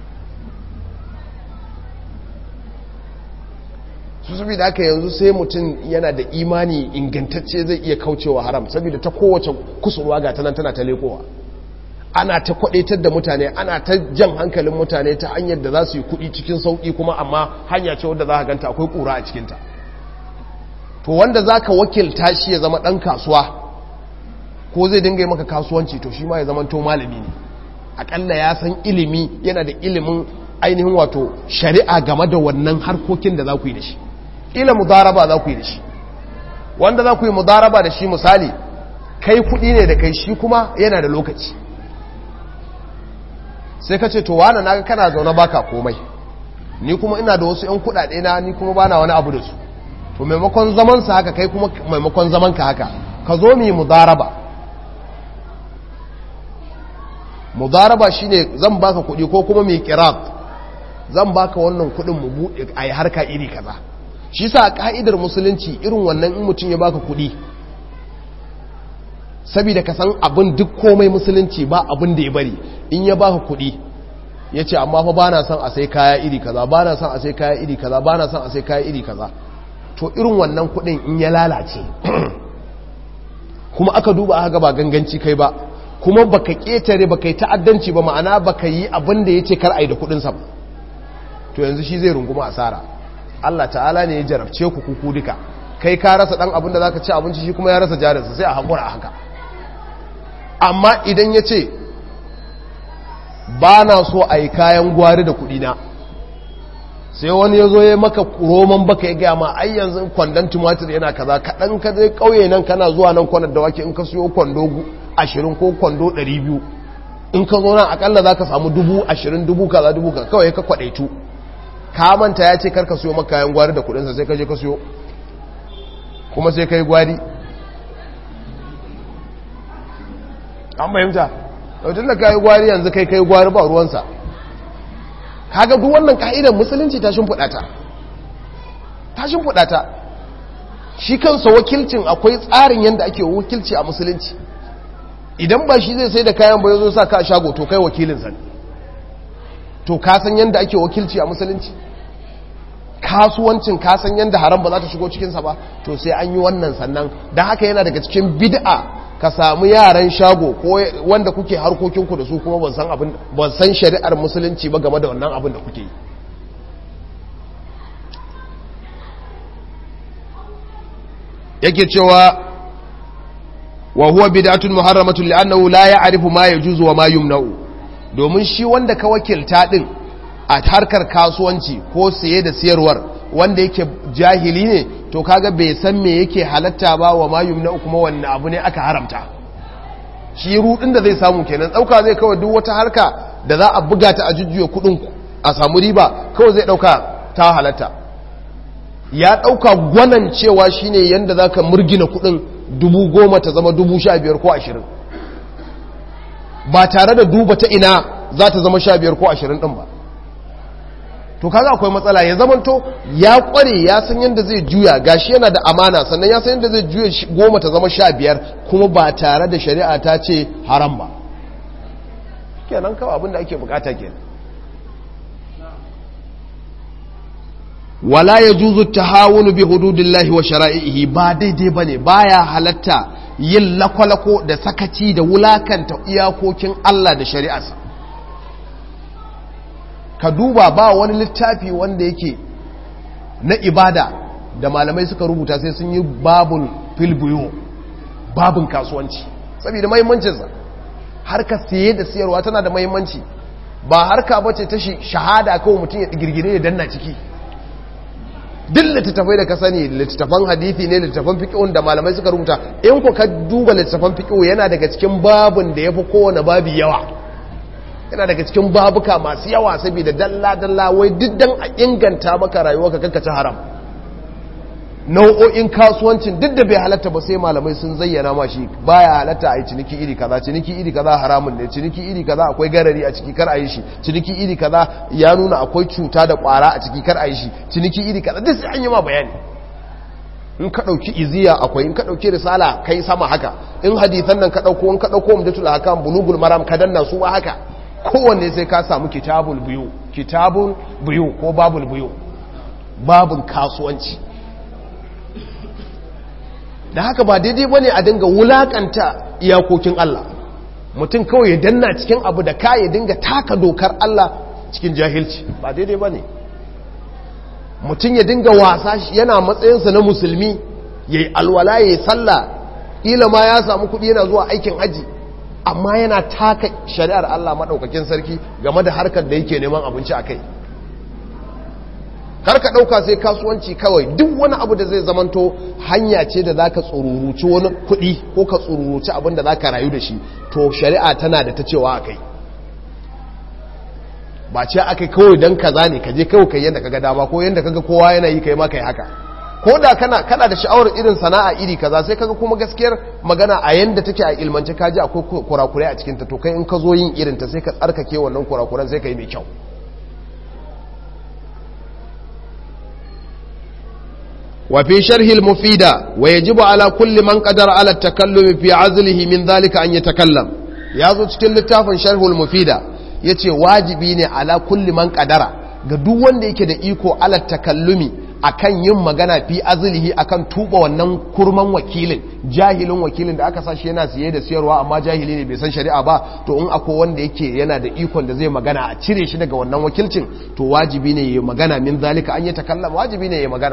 su saboda haka yanzu sai mutum yana da imani ingantacce zai iya kaucewa haram saboda ta kowace kusurwa ga tanan tana ta lekowa ana ta kwadaitar da mutane ana ta jan hankalin mutane ta hanyar da za su yi kudi cikin sauki kuma amma hanya ce wadda za ka ganta akwai kura a cikinta to wanda za ka wakilta shi ya zama ɗan kasuwa ko zai dinga yi maka kasuwanci to shi ma ya zama to malami ne aƙalla ya san ilimi yana da ilimin ainihin wato shari'a game da wannan harkokin da za ku yi da shi ila mudaraba za ku yi da shi wanda za ku yi mudaraba da shi misali kai kuɗi ne da kai shi kuma yana da lokaci sai ka ce to wane na kana zaune baka komai ni kuma ina da wasu 'yan kudade na ni kuma bana wani abu da su to maimakon zaman sa haka kai kuma maimakon zaman ka haka ka zo mu yi mudaraba mudaraba shine zan baka kudi ko kuma mu kirat zan baka wannan kudin mu bude ayi harka iri kaza shi sa ka'idar musulunci irin wannan in mutum ya baka kudi saboda ka san abin duk komai musulunci ba abin da ya bari in ya baka kuɗi ya ce amma fa ba na son a sai kaya iri kaza ba na son a sai kaya iri kaza ba na son a sai kaya iri kaza to irin wannan kuɗin in ya lalace kuma aka duba aka ba ganganci kai ba kuma baka ketare baka yi ta'addanci ba ma'ana baka yi abin da ya ce kar a yi da kuɗinsa ba to yanzu shi zai runguma asara Allah ta'ala ne ya jarabce ku kuku duka kai ka rasa ɗan abin da za ka ci abinci shi kuma ya rasa jarinsa sai a haƙura a haka amma idan ya ce ba na so a yi kayan gwari da kudina sai wani ya zo ya maka roman baka ya gaya ma ai yanzu kwandon tumatir yana kaza kaɗan ka zai ƙauye nan kana zuwa nan kwanar da wake in ka siyo kwando ashirin ko kwando ɗari biyu in ka zo nan akalla za ka samu dubu ashirin dubu kaza dubu kaza kawai ka kwaɗaitu ka manta ya ce karka siyo maka kayan gwari da kudinsa sai ka je ka siyo kuma sai ka yi gwari an fahimta yautun da kayi gwari yanzu kai kai gwari ba ruwansa kaga duk wannan ka'idar musulunci ta shimfiɗa ta ta shimfiɗa ta shi kansa wakilcin akwai tsarin yadda ake wakilci a musulunci idan ba shi zai sai da kayan ba ya zo sa ka shago to kai wakilinsa ne to ka san yadda ake wakilci a musulunci kasuwancin ka san yadda haram ba za ta shigo cikinsa ba to sai an yi wannan sannan don haka yana daga cikin bid'a ka samu yaran shago ko wanda kuke harkokinku da su kuma ban san abin ban san shari'ar musulunci ba game da wannan abin da kuke yi yake cewa wa huwa bid'atun muharramatun li'annahu la ya'rifu ma yajuzu wa ma yumna'u domin shi wanda ka wakilta din a harkar kasuwanci ko saye da siyarwar wanda yake jahili ne to kaga bai san me yake halatta ba wa ma yumna kuma wanne abu ne aka haramta shi rudin da zai samu kenan dauka zai kawai duk wata harka da za a buga ta a jujjuya kudin a samu riba kawai zai dauka ta halatta ya dauka gwanan cewa shine yanda zaka murgina kudin dubu goma ta zama dubu sha biyar ko ashirin ba tare da duba ta ina za ta zama sha biyar ko ashirin din ba to kaga akwai matsala ya zamanto ya kware ya san yadda zai juya gashi yana da amana sannan ya san yadda zai juya goma ta zama sha biyar kuma ba tare da shari'a ta ce haram ba kenan kawai abin da ake bukata kenan wala ya juzu tahawunu bi hududillahi wa shara'ihi ba daidai bane baya halatta yin lakwalako da sakaci da wulakanta iyakokin Allah da shari'arsa ka duba ba wani littafi wanda yake na ibada da malamai suka rubuta sai sun yi babun filbiyo babun kasuwanci saboda mahimmancinsa harka siye da siyarwa tana da mahimmanci ba harka bace ta shahada kawai mutum ya girgire ya danna ciki duk littattafai da ka sani littattafan hadithi ne littattafan fiƙihun da malamai suka rubuta in ku ka duba littattafan fiƙihu yana daga cikin babun da ya fi kowane babi yawa yana daga cikin babuka masu yawa saboda dalla-dalla wai diddan a inganta maka rayuwa ka kankaci haram nau'o'in kasuwancin duk da bai halatta ba sai malamai sun zayyana ma shi baya halatta a yi ciniki iri kaza ciniki iri kaza haramun ne ciniki iri kaza akwai garari a ciki kar a yi shi ciniki iri kaza ya nuna akwai cuta da kwara a ciki kar a yi shi ciniki iri kaza duk sai an yi ma bayani in ka ɗauki iziya akwai in ka ɗauki risala kai sama haka in hadithan nan ka ɗauko in ka ɗauko umdatul hakam bulugul maram ka danna su ba haka kowanne sai ka samu kitabul biyu kitabul biyu ko babul biyu babun kasuwanci da haka ba daidai ba ne a dinga wulakanta iyakokin Allah mutum kawai ya danna cikin abu da ka ya dinga taka dokar Allah cikin jahilci ba daidai ba ne mutum ya dinga wasa yana matsayinsa na musulmi ya yi alwala ya yi sallah ƙila ma ya samu kuɗi yana zuwa aikin haji amma yana taka shari'ar Allah maɗaukakin sarki game da harkar da yake neman abinci a kai karka ɗauka sai kasuwanci kawai duk wani abu da zai zamanto hanya ce da za ka tsururuci wani kuɗi ko ka tsururuci abin da za ka rayu da shi to shari'a tana da ta cewa a kai ba ce aka kawai don kaza ne ka je kawai kai yadda kaga dama ko yadda kaga kowa yana yi kai ma kai haka ko da kana kana da sha'awar irin sana'a iri kaza sai kaga kuma gaskiyar magana a yanda take a ilmance ka ji akwai kurakurai a cikin ta to kai in ka zo yin irin ta sai ka tsarkake wannan kurakuran sai ka yi mai kyau وفي شرح المفيدة ويجب على كل من قدر على التكلم في عزله من ذلك أن يتكلم يازو cikin littafin sharhul mufida yace wajibi ne ala kulli man qadara ga duk wanda yake da iko ala takallumi akan yin magana fi azlihi akan tuba wannan kurman wakilin jahilin wakilin da aka sashi yana siye da siyarwa amma jahili ne bai san shari'a ba to in akwai wanda yake yana da ikon da zai magana a cire shi daga wannan wakilcin to wajibi ne ya magana min zalika an yi takallama wajibi ne ya magana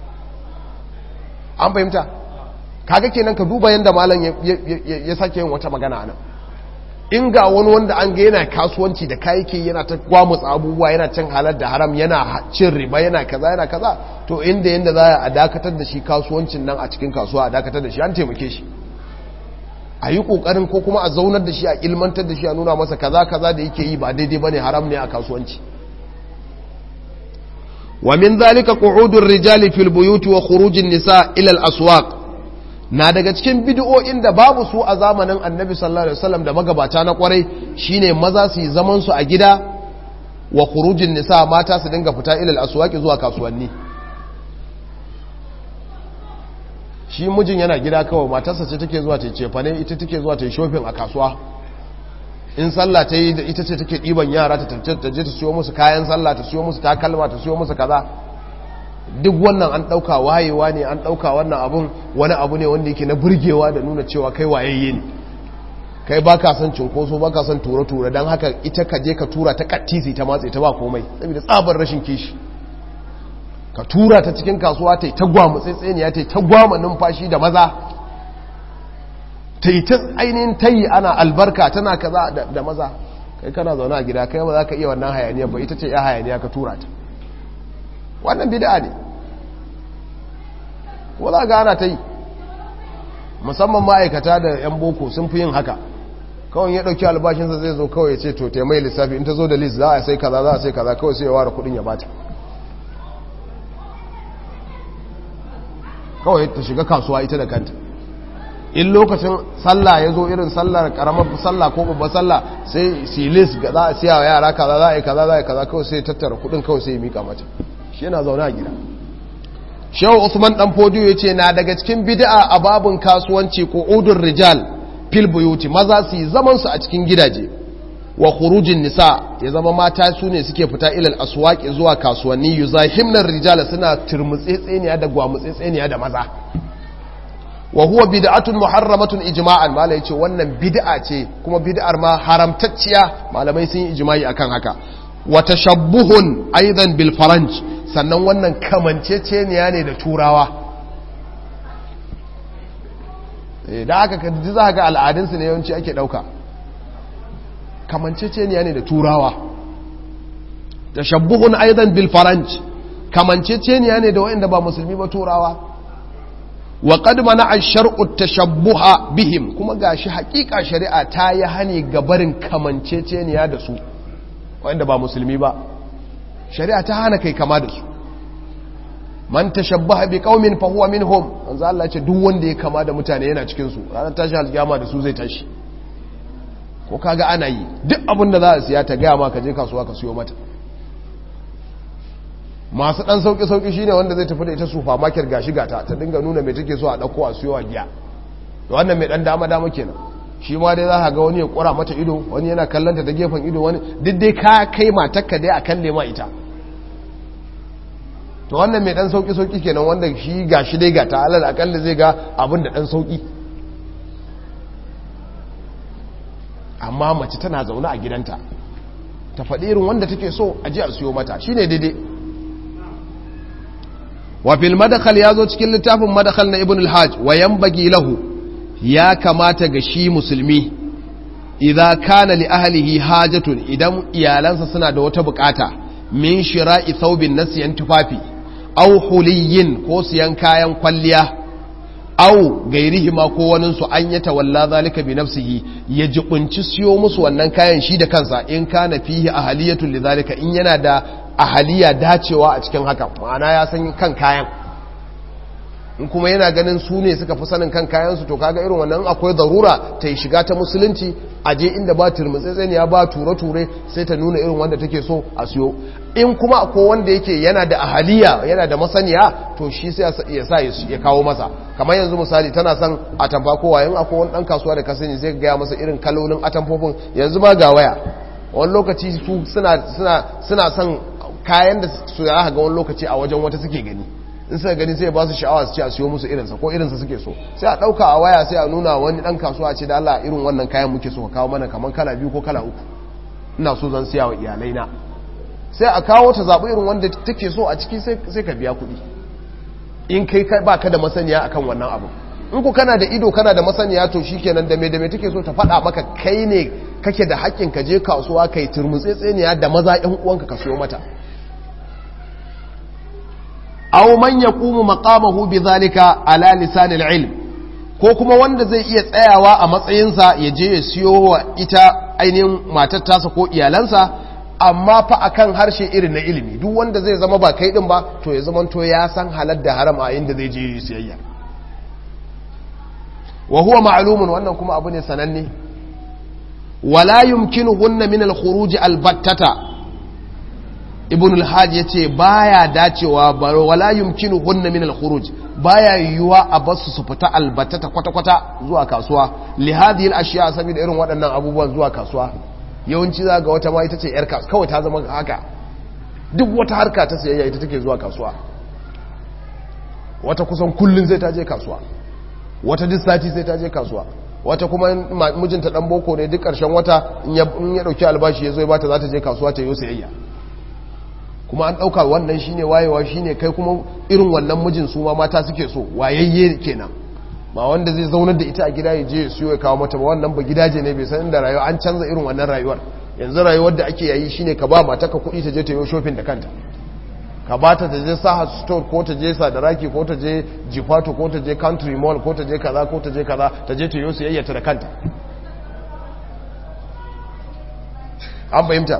an fahimta kaga kenan ka duba yadda malam ya sake yin wata magana nan in ga wani wanda an ga yana kasuwanci da kayayyaki yana ta gwamutsa abubuwa yana cin halar da haram yana cin riba yana kaza yana kaza to inda yanda za a dakatar da shi kasuwancin nan a cikin kasuwa a dakatar da shi an taimake shi a yi kokarin ko kuma a zaunar da shi a ilmantar da shi a nuna masa kaza kaza da yake yi ba daidai bane haram ne a kasuwanci ومن ذلك قعود الرجال في البيوت وخروج النساء إلى الأسواق na daga cikin bid'o'in da babu su a zamanin annabi sallallahu alaihi wasallam da magabata na kwarai shine maza su yi zaman su a gida wa khurujin nisa mata su dinga fita ilal aswaqi zuwa kasuwanni shi mijin yana gida kawai matarsa ce take zuwa ta cefa ne ita take zuwa ta shopping a kasuwa in sallah ta yi ita ce take ɗiban yara ta je ta siyo musu kayan sallah ta siyo musu takalma ta siyo musu kaza duk wannan an ɗauka wayewa ne an ɗauka wannan abun wani abu ne wanda yake na burgewa da nuna cewa kai wayayye ne kai ba ka son cinkoso ba ka son ture-ture don haka ita ka je ka tura ta kattisi ta matse ta ba komai saboda tsabar rashin kishi ka tura ta cikin kasuwa ta yi ta gwamu tsaitsaniya ta yi ta gwama numfashi da maza ta yi ta ainihin ta yi ana albarka tana kaza da maza kai kana zaune a gida kai ba za ka iya wannan hayaniyar ba ita ce ya hayaniya ka tura ta wannan bid'a ne ko za ga ana ta yi musamman ma'aikata da 'yan boko sun fi yin haka kawai ya dauki albashinsa zai zo kawai ya ce to taimai lissafi in ta zo da list za a sai kaza za a sai kaza kawai sai ya ware kudin ya bata kawai ta shiga kasuwa ita da kanta in lokacin sallah ya zo irin sallar karamar sallah ko babbar sallah sai silis ga za a siya wa yara kaza za a yi kaza za a yi kaza kawai sai tattara kudin kawai sai ya mika mata shi yana zaune a gida shehu usman dan fodiyo ya ce na daga cikin bid'a a babun kasuwanci ko udun rijal fil buyuti maza su yi zaman su a cikin gidaje wa khurujin nisa ya zama mata su ne suke fita ilal aswaqi zuwa kasuwanni yuzahimnar rijal suna turmutsetseniya da gwamutsetseniya da maza wa huwa bid'atun muharramatun ijma'an malai yace wannan bid'a ce kuma bid'ar ma haramtacciya malamai sun yi ijma'i akan haka wa tashabbuhun aidan bil faranj sannan wannan kamanceceniya ne da turawa da aka kaji za ga al'adunsu ne yawanci ake ɗauka kamanceceniya ne da turawa tashabbuhun aidan bil faranj kamanceceniya ne da wa'inda ba musulmi ba turawa wa qad mana'a shar'u tashabbuha bihim kuma gashi haƙiƙa shari'a ta yi hani ga barin kamanceceniya da su wa'inda ba musulmi ba shari'a ta hana kai kama da su man tashabbaha bi qaumin fa huwa minhum manzo Allah ce duk wanda ya kama da mutane yana cikin su ranar tashi alkiyama da su zai tashi ko kaga ana yi duk abin da za a siya ta gaya ma ka je kasuwa ka siyo mata masu dan sauki sauki shine wanda zai tafi da ita supermarket gashi gata ta dinga nuna me take so a dauko a siyo a giya to wannan mai dan dama dama kenan shi ma dai za ka ga wani ya kura mata ido wani yana kallanta ta gefen ido wani duk dai ka kai matakka dai a kalle ma ita to wannan mai dan sauki sauki kenan wanda shi gashi dai ga ta alal akalla zai ga abin da dan sauki amma mace tana zaune a gidanta ta faɗi irin wanda take so a ji a siyo mata shine daidai wa fil madakhal yazo cikin littafin madakhal na ibn al-hajj wa yanbaghi lahu ya kamata ga shi musulmi idza kana li ahlihi hajatun idan iyalansa suna da wata bukata min shira'i thawbin nasiyan tufafi aw huliyin ko siyan kayan kwalliya aw gairihima ko wanin su an yata walla zalika bi nafsihi ya jibunci siyo musu wannan kayan shi da kansa in kana fihi ahaliyatun lidhalika in yana da ahaliya dacewa a cikin haka ma'ana ya san kan kayan in kuma yana ganin su ne suka fi sanin kan kayansu to kaga irin wannan akwai zarura ta yi shiga ta musulunci a je inda ba turmutsetseniya ba ture-ture sai ta nuna irin wanda take so a siyo in kuma akwai wanda yake yana da ahaliya yana da masaniya to shi sai ya sa ya kawo masa kamar yanzu misali tana son atamfa kowa yin akwai wani dan kasuwa da ka sani sai gaya masa irin kalolin atamfofin yanzu ma ga waya wani lokaci su suna son kayan da su ya ga wani lokaci a wajen wata suke gani in suka gani sai ba su sha'awa su ce a siyo musu irinsa ko irinsa suke so sai a ɗauka a waya sai a nuna wani ɗan kasuwa ce da Allah irin wannan kayan muke so ka kawo mana kamar kala biyu ko kala uku ina so zan siya wa iyalai na sai a kawo ta zaɓi irin wanda take so a ciki sai ka biya kuɗi in kai ba ka da masaniya akan wannan abu in ku kana da ido kana da masaniya to shi kenan da me da me take so ta faɗa maka kai ne kake da haƙƙin ka je kasuwa kai turmutsetseniya da maza ƴan uwanka ka siyo mata aw man yaqumu maqamahu bidhalika ala lisan al-ilm ko kuma wanda zai iya tsayawa a matsayinsa ya je ya siyo wa ita ainihin matar tasa ko iyalansa amma fa akan harshe irin na ilimi duk wanda zai zama ba kai din ba to ya zama to ya san halal da haram a inda zai je siyayya wa huwa ma'lumun wannan kuma abu ne sananne wala yumkinuhunna min al-khuruj al-battata ibn al-hajj yace baya dacewa wala yumkinu hunna min al-khuruj baya yiwuwa a basu su fita albatata kwata-kwata zuwa kasuwa li hadhihi al-ashya saboda irin waɗannan abubuwan zuwa kasuwa yawanci za ga wata ma ita ce yar kasuwa kawai ta zama haka duk wata harka ta sayayya ita take zuwa kasuwa wata kusan kullun sai ta je kasuwa wata duk sati sai ta je kasuwa wata kuma mijinta dan boko ne duk ƙarshen wata in ya dauki albashi ya zo ya bata za ta je kasuwa ta yi sayayya kuma an ɗauka wannan shine wayewa shine kai kuma irin wannan mijin su ma mata suke so wayayye kenan ba wanda zai zaunar da ita a gida ya je ya siyo ya kawo mata ba wannan ba gidaje ne bai san inda rayuwa an canza irin wannan rayuwar yanzu rayuwar da ake yayi shine ka ba mata ka kuɗi ta je ta yi shopping da kanta ka ba ta je saha store ko ta je sadaraki ko ta je jifato ko ta je country mall ko ta je kaza ko ta je kaza ta je ta yi siyayyata da kanta an fahimta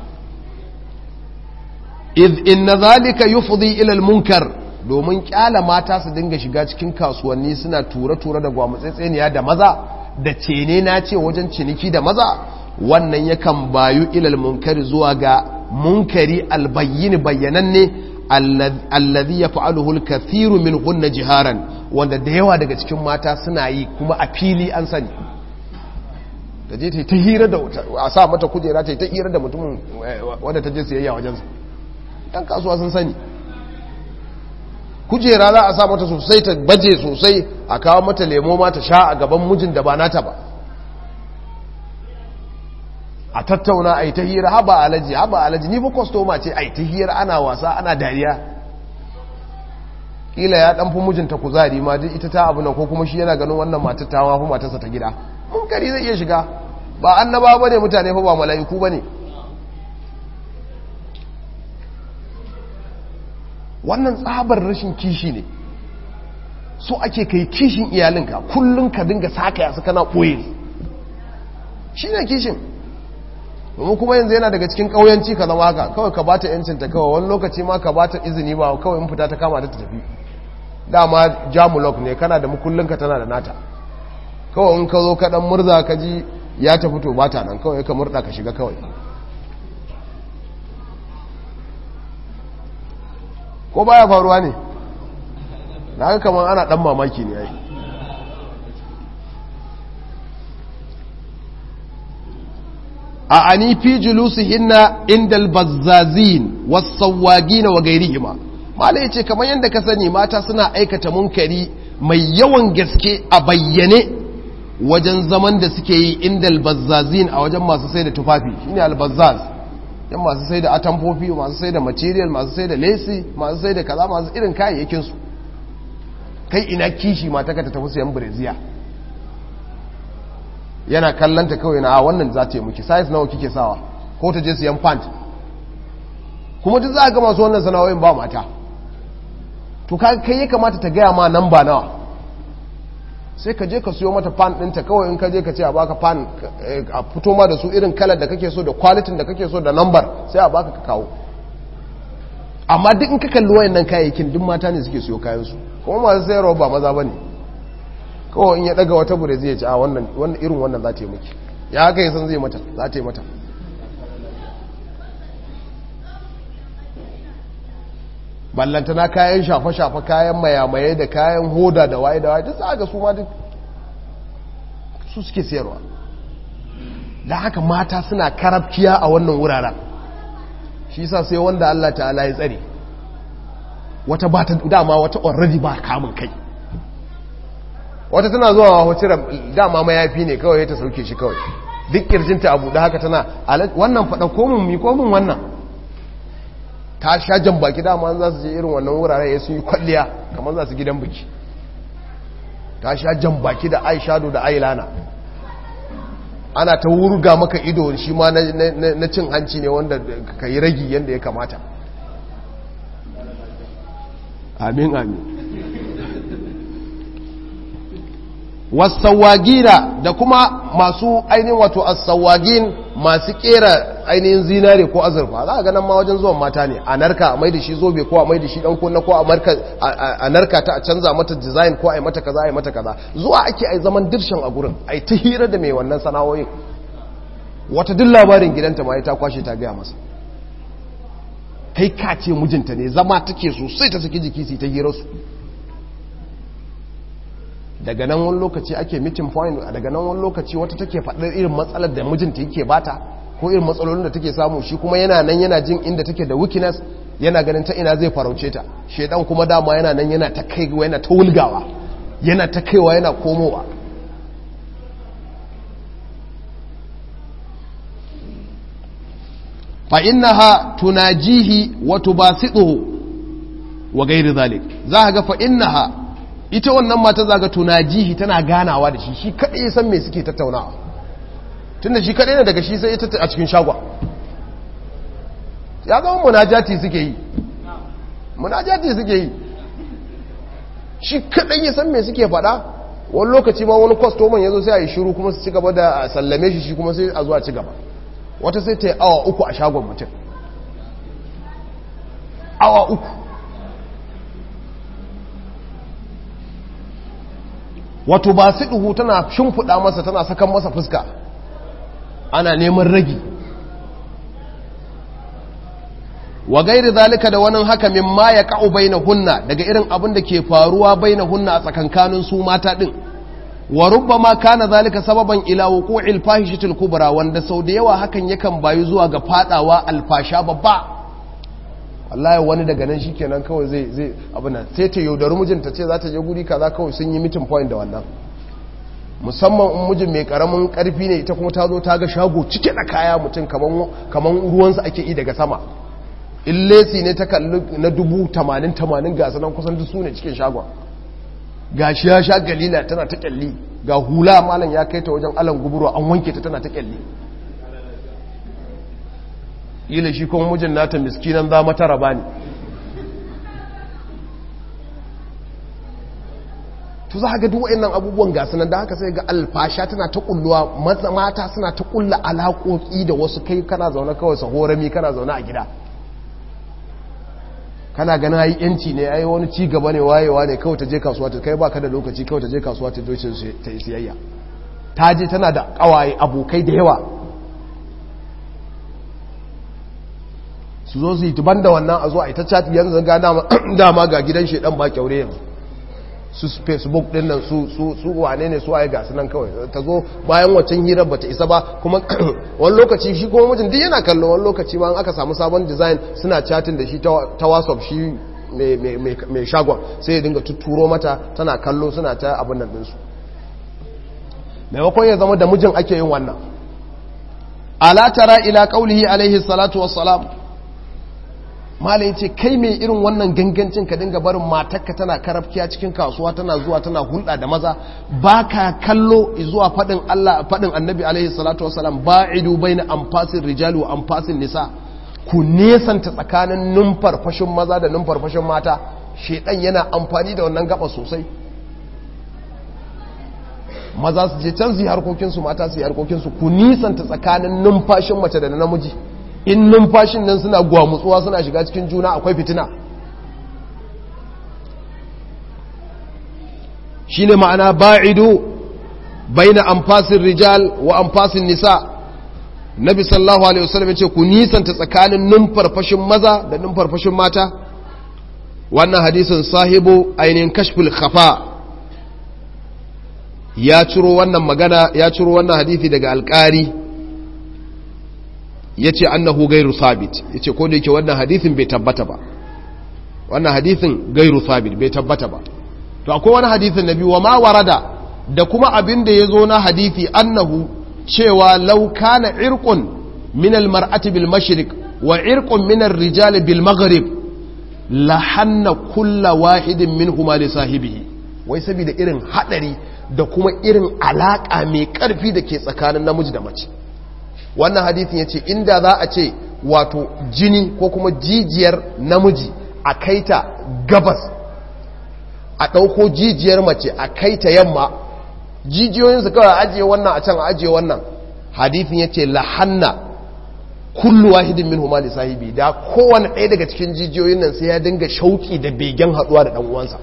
iz inna zalika yufdi ila al-munkar domin kyala mata su dinga shiga cikin kasuwanni suna tura-tura da gwamutsatseniya da maza da cene na ce wajen ciniki da maza wannan yakan bayu ilal munkari zuwa ga munkari albayyin bayyananne allazi yaf'aluhu al-kathiru min hunna jiharan wanda da yawa daga cikin mata suna yi kuma a fili an sani da je ta hira da a sa mata kujera ta ta hira da mutumin wanda ta je siyayya wajensa ɗan kasuwa sun sani kujera za a sa mata sosai ta baje sosai a kawo mata lemo ma ta sha a gaban mijin da ba nata ba a tattauna a yi ta hira haba alaji haba alaji ni ba kwastoma ce a yi ta hira ana wasa ana dariya kila ya ɗanfi mijinta kuzari ma duk ita ta abu na ko kuma shi yana ganin wannan matar ta mafi matarsa ta gida munkari zai iya shiga ba annaba ba ne mutane fa ba mala'iku ba ne wannan tsabar rashin kishi ne so ake kai kishin iyalinka kullum ka dinga saka yasu kana ɓoye shi ne kishin domin kuma yanzu yana daga cikin ƙauyanci ka zama haka kawai ka ba ta yancinta kawai wani lokaci ma ka ba ta izini ba kawai in fita ta kama ta tafi dama jamulok ne kana da mukullinka tana da nata kawai in ka zo ka ɗan murza ka ji ya ta fito ba ta nan kawai ka murda ka shiga kawai ko baya faruwa ne na haka kamar ana dan mamaki ne yayi a ani fi julusihinna indal bazzazin was-sawagin wa gairihima mala yace kamar yanda ka sani mata suna aikata munkari mai yawan gaske a bayyane wajen zaman da suke yi indal bazzazin a wajen masu sai da tufafi shine al-bazzaz yan masu sai da atamfofi masu sai da material masu sai da lesi masu sai da kaza masu irin kayayyakinsu kai ina kishi mata ka ta tafi sayan breziya yana kallanta kawai na a wannan za ta yi muki size nawa kike sawa ko ta je siyan pant kuma duk za a ga masu wannan sana'o'in ba mata to kai ya kamata ta gaya ma nan ba nawa sai ka je ka siyo mata fan ɗinta kawai in ka je ka ce a baka fan a fito ma da su irin kalar da kake so da kwalitin da kake so da nambar sai a baka ka kawo amma duk in ka kalli wayannan kayayyakin duk mata ne suke siyo kayansu kuma masu sayarwa ba maza ba ne kawai in ya daga wata bure zai ci a wannan irin wannan za ta yi miki ya haka yi san zai mata za ta yi mata ballantana kayan shafa-shafa kayan mayamaye da kayan hoda da waye da waye duk za ga su ma duk su suke sayarwa da haka mata suna karabkiya a wannan wuraren shi sa sai wanda Allah ta'ala ya tsare wata ba ta dama wata already ba kamun kai wata tana zuwa wacce dama mayafi ne kawai ta sauke shi kawai duk kirjinta abu da haka tana wannan faɗa komin mi komin wannan ta sha jan baki dama za su je irin wannan wurare ya sun yi kwalliya kamar za su gidan biki ta sha jan baki da aishado da ailana ana ta wurga maka ido shi ma na cin hanci ne wanda ka yi ragi yadda ya kamata amin amin wasawagina da kuma masu ainihin wato asawagin masu kera ainihin zinare ko azurfa za a ganin ma wajen zuwan mata ne a narka a maida shi zobe ko a maida shi dan kunna ko a narka ta a canza mata design ko a yi mata kaza a yi mata kaza zuwa ake ai zaman dirshan a gurin ai ta hira da mai wannan sana'o'in wata duk labarin gidanta ma ta kwashe ta gaya masa kai ka ce mijinta ne zama take sosai ta saki jiki su ta hira su daga nan wani lokaci ake meeting point daga nan wani lokaci wata take faɗar irin matsalar da mijinta yake bata ko irin matsalolin da take samu shi kuma yana nan yana jin inda take da weakness yana ganin ta ina zai farauce ta shedan kuma dama yana nan yana ta kaiwa yana ta wulgawa yana ta kaiwa yana komowa fa innaha tunajihi wa tubasituhu wa ghairi zalik za ga fa innaha ita wannan mata zaga tunajihi tana ganawa da shi shi kadai ya san me suke tattaunawa tunda shi kadai ne daga shi sai ita a cikin shagwa ya zama munajati suke yi munajati suke yi shi kaɗai ya san me suke faɗa wani lokaci ma wani kwastoman ya zo sai a yi shiru kuma su ci gaba da sallame shi shi kuma sai a zuwa ci gaba wata sai ta yi awa uku a shagon mutum awa uku wato ba su ɗuhu tana shimfiɗa masa tana sakan masa fuska ana neman ragi wa gairi zalika da wani haka min ma ya ka'u bai na hunna daga irin abin da ke faruwa bai na hunna a tsakankanin su mata ɗin wa rubba ma kana zalika sababan ila wuqu'il fahishatil kubra wanda sau da yawa hakan yakan bayu zuwa ga fadawa alfasha babba wallahi wani daga nan shikenan kawai zai zai abuna sai ta yaudari mijinta ce za ta je guri kaza kawai sun yi meeting point da wannan musamman in mijin mai karamin karfi ne ita kuma ta zo ta ga shago cike da kaya mutum kaman kaman ruwansa ake yi daga sama in lesi ne ta kalli na dubu tamanin tamanin gasa nan kusan duk su ne cikin shagon ga shi ya sha galila tana ta kyalli ga hula malam ya kai ta wajen alan guburo an wanke ta tana ta kyalli ila shi kuma mijin nata miskinan za mata raba ne to za ga duk nan abubuwan gasu nan da haka sai ga alfasha tana ta kulluwa mata suna ta kulla alaƙoƙi da wasu kai kana zaune kawai sahorami kana zaune a gida kana ganin ai yanci ne ai wani ci gaba ne wayewa ne kawai ta je kasuwa ta kai baka da lokaci kawai ta je kasuwa ta doce ta yi siyayya ta je tana da kawaye abokai da yawa su zo su yi tuban da wannan a zo a ita chat yanzu ga dama ga gidan shedan ba kyaure yanzu su facebook din nan su su su wane ne su waye ga su nan kawai ta zo bayan waccan hirar bata isa ba kuma wani lokaci shi kuma mijin duk yana kallo wani lokaci ma aka samu sabon design suna chatting da shi ta whatsapp shi mai shagon sai ya dinga tuturo mata tana kallo suna ta abin nan dinsu maimakon ya zama da mijin ake yin wannan ala tara ila qaulihi alaihi salatu wassalam malai ce kai mai irin wannan gangancin ka dinga barin matarka tana karafkiya cikin kasuwa tana zuwa tana hulɗa da maza ba ka kallo zuwa faɗin Allah faɗin annabi alaihi salatu wasalam ba'idu baina anfasin rijali wa anfasin nisa ku nesanta tsakanin numfarfashin maza da numfarfashin mata shedan yana amfani da wannan gaba sosai maza su je can su yi harkokinsu mata su yi harkokinsu ku nisanta tsakanin numfashin mace da namiji in numfashin nan suna gwamutsuwa suna shiga cikin juna akwai fitina shi ne ma'ana ba'idu bai na amfasin rijal wa amfasin nisa nabi sallahu alaihi wasallam ya ce ku nisanta tsakanin numfarfashin maza da numfarfashin mata wannan hadisin sahibu ainihin kashful khafa ya ciro wannan magana ya ciro wannan hadisi daga alƙari ya ce annahu gairu sabit ya ce ko da yake wannan hadithin bai tabbata ba wannan hadithin gairu sabit bai tabbata ba to akwai wani hadithin na biyu wa ma warada da kuma abin da ya zo na hadithi annahu cewa lauka na irkun min almar'ati bil mashriq wa irkun min ar-rijali bil maghrib la hanna kulla wahidin minhuma li sahibihi wai saboda irin hadari da kuma irin alaka mai karfi da ke tsakanin namiji da mace wannan hadithin ya ce inda za a ce wato jini ko kuma jijiyar namiji a kaita gabas a ɗauko jijiyar mace a kaita yamma jijiyoyinsu kawai a ajiye wannan a can a ajiye wannan hadithin ya ce lahanna kullu wahidin min humali sahibi da kowane ɗaya daga cikin jijiyoyin nan sai ya dinga shauki da begen haɗuwa da ɗan uwansa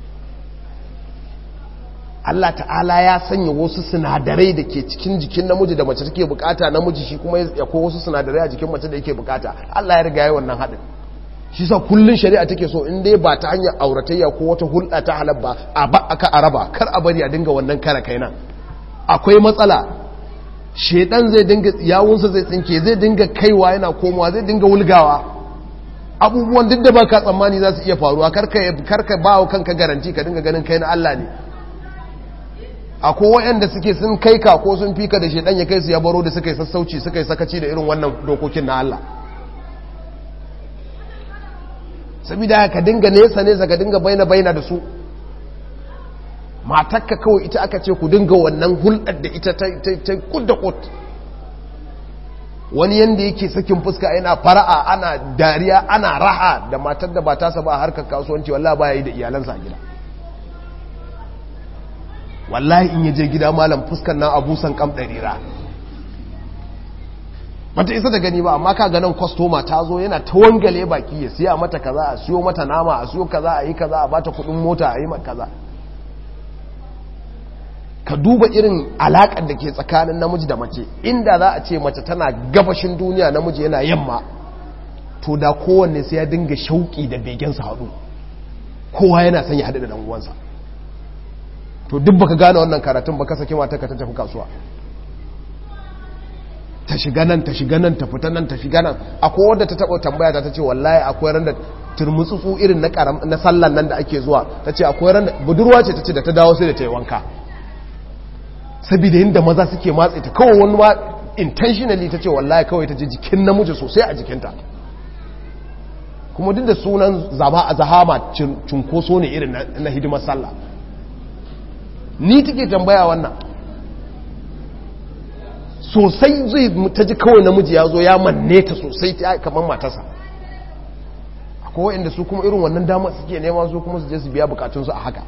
Allah ta'ala ya sanya wasu sinadarai da ke cikin jikin namiji da mace take bukata namiji shi kuma ya ko wasu sinadarai a jikin mace da yake bukata Allah ya riga ya wannan haɗin shi sa kullun shari'a take so in dai ba ta hanyar auratayya ko wata hulɗa ta halal ba a ba aka araba kar a bari a dinga wannan kare kaina akwai matsala shedan zai dinga yawunsa zai tsinke zai dinga kaiwa yana komowa zai dinga wulgawa abubuwan duk da baka tsammani za su iya faruwa karka karka bawo kanka garanti ka dinga ganin kai na Allah ne akwai waɗanda suke sun kai ka ko sun fika da shedan ya kai su ya baro da suka yi sassauci suka yi sakaci da irin wannan dokokin na Allah saboda ka dinga nesa nesa ka dinga baina baina da su matakka kawai ita aka ce ku dinga wannan hulɗar da ita ta kudda kut wani yanda yake sakin fuska yana fara'a ana dariya ana raha da matar da ba tasa ba a harkar kasuwanci wallahi ba ya yi da iyalansa a gida wallahi in yaje gida malam fuskan nan abusan kam ɗarira bata isa da gani ba amma ka ganin kwastoma ta zo yana ta wangale baki ya siya mata kaza a siyo mata nama a siyo kaza a yi kaza a bata kudin mota a yi mata kaza ka duba irin alaƙar da ke tsakanin namiji da mace inda za a ce mace tana gabashin duniya namiji yana yamma to da kowanne sai ya dinga shauƙi da begensa haɗu kowa yana son ya haɗu da ɗan'uwansa to duk baka gane wannan karatun baka sake mata ka ta tafi kasuwa ta shiga nan ta shiga nan ta fita nan ta shiga nan akwai wadda ta taɓa tambaya ta ta ce wallahi akwai ran da turmutsutsu irin na karam na sallan nan da ake zuwa ta ce akwai ran budurwa ce ta ce da ta dawo sai da ta yi wanka saboda yadda maza suke matse ta kawai wani ma intentionally ta ce wallahi kawai ta ji jikin namiji sosai a jikinta kuma duk da sunan zama a zahama cunkoso ne irin na hidimar sallah ni take tambaya wannan sosai zai ta ji kawai namiji ya zo ya manne ta sosai ta kamar matasa akwai wa'inda su kuma irin wannan damar suke nema su kuma su je su biya bukatunsu a haka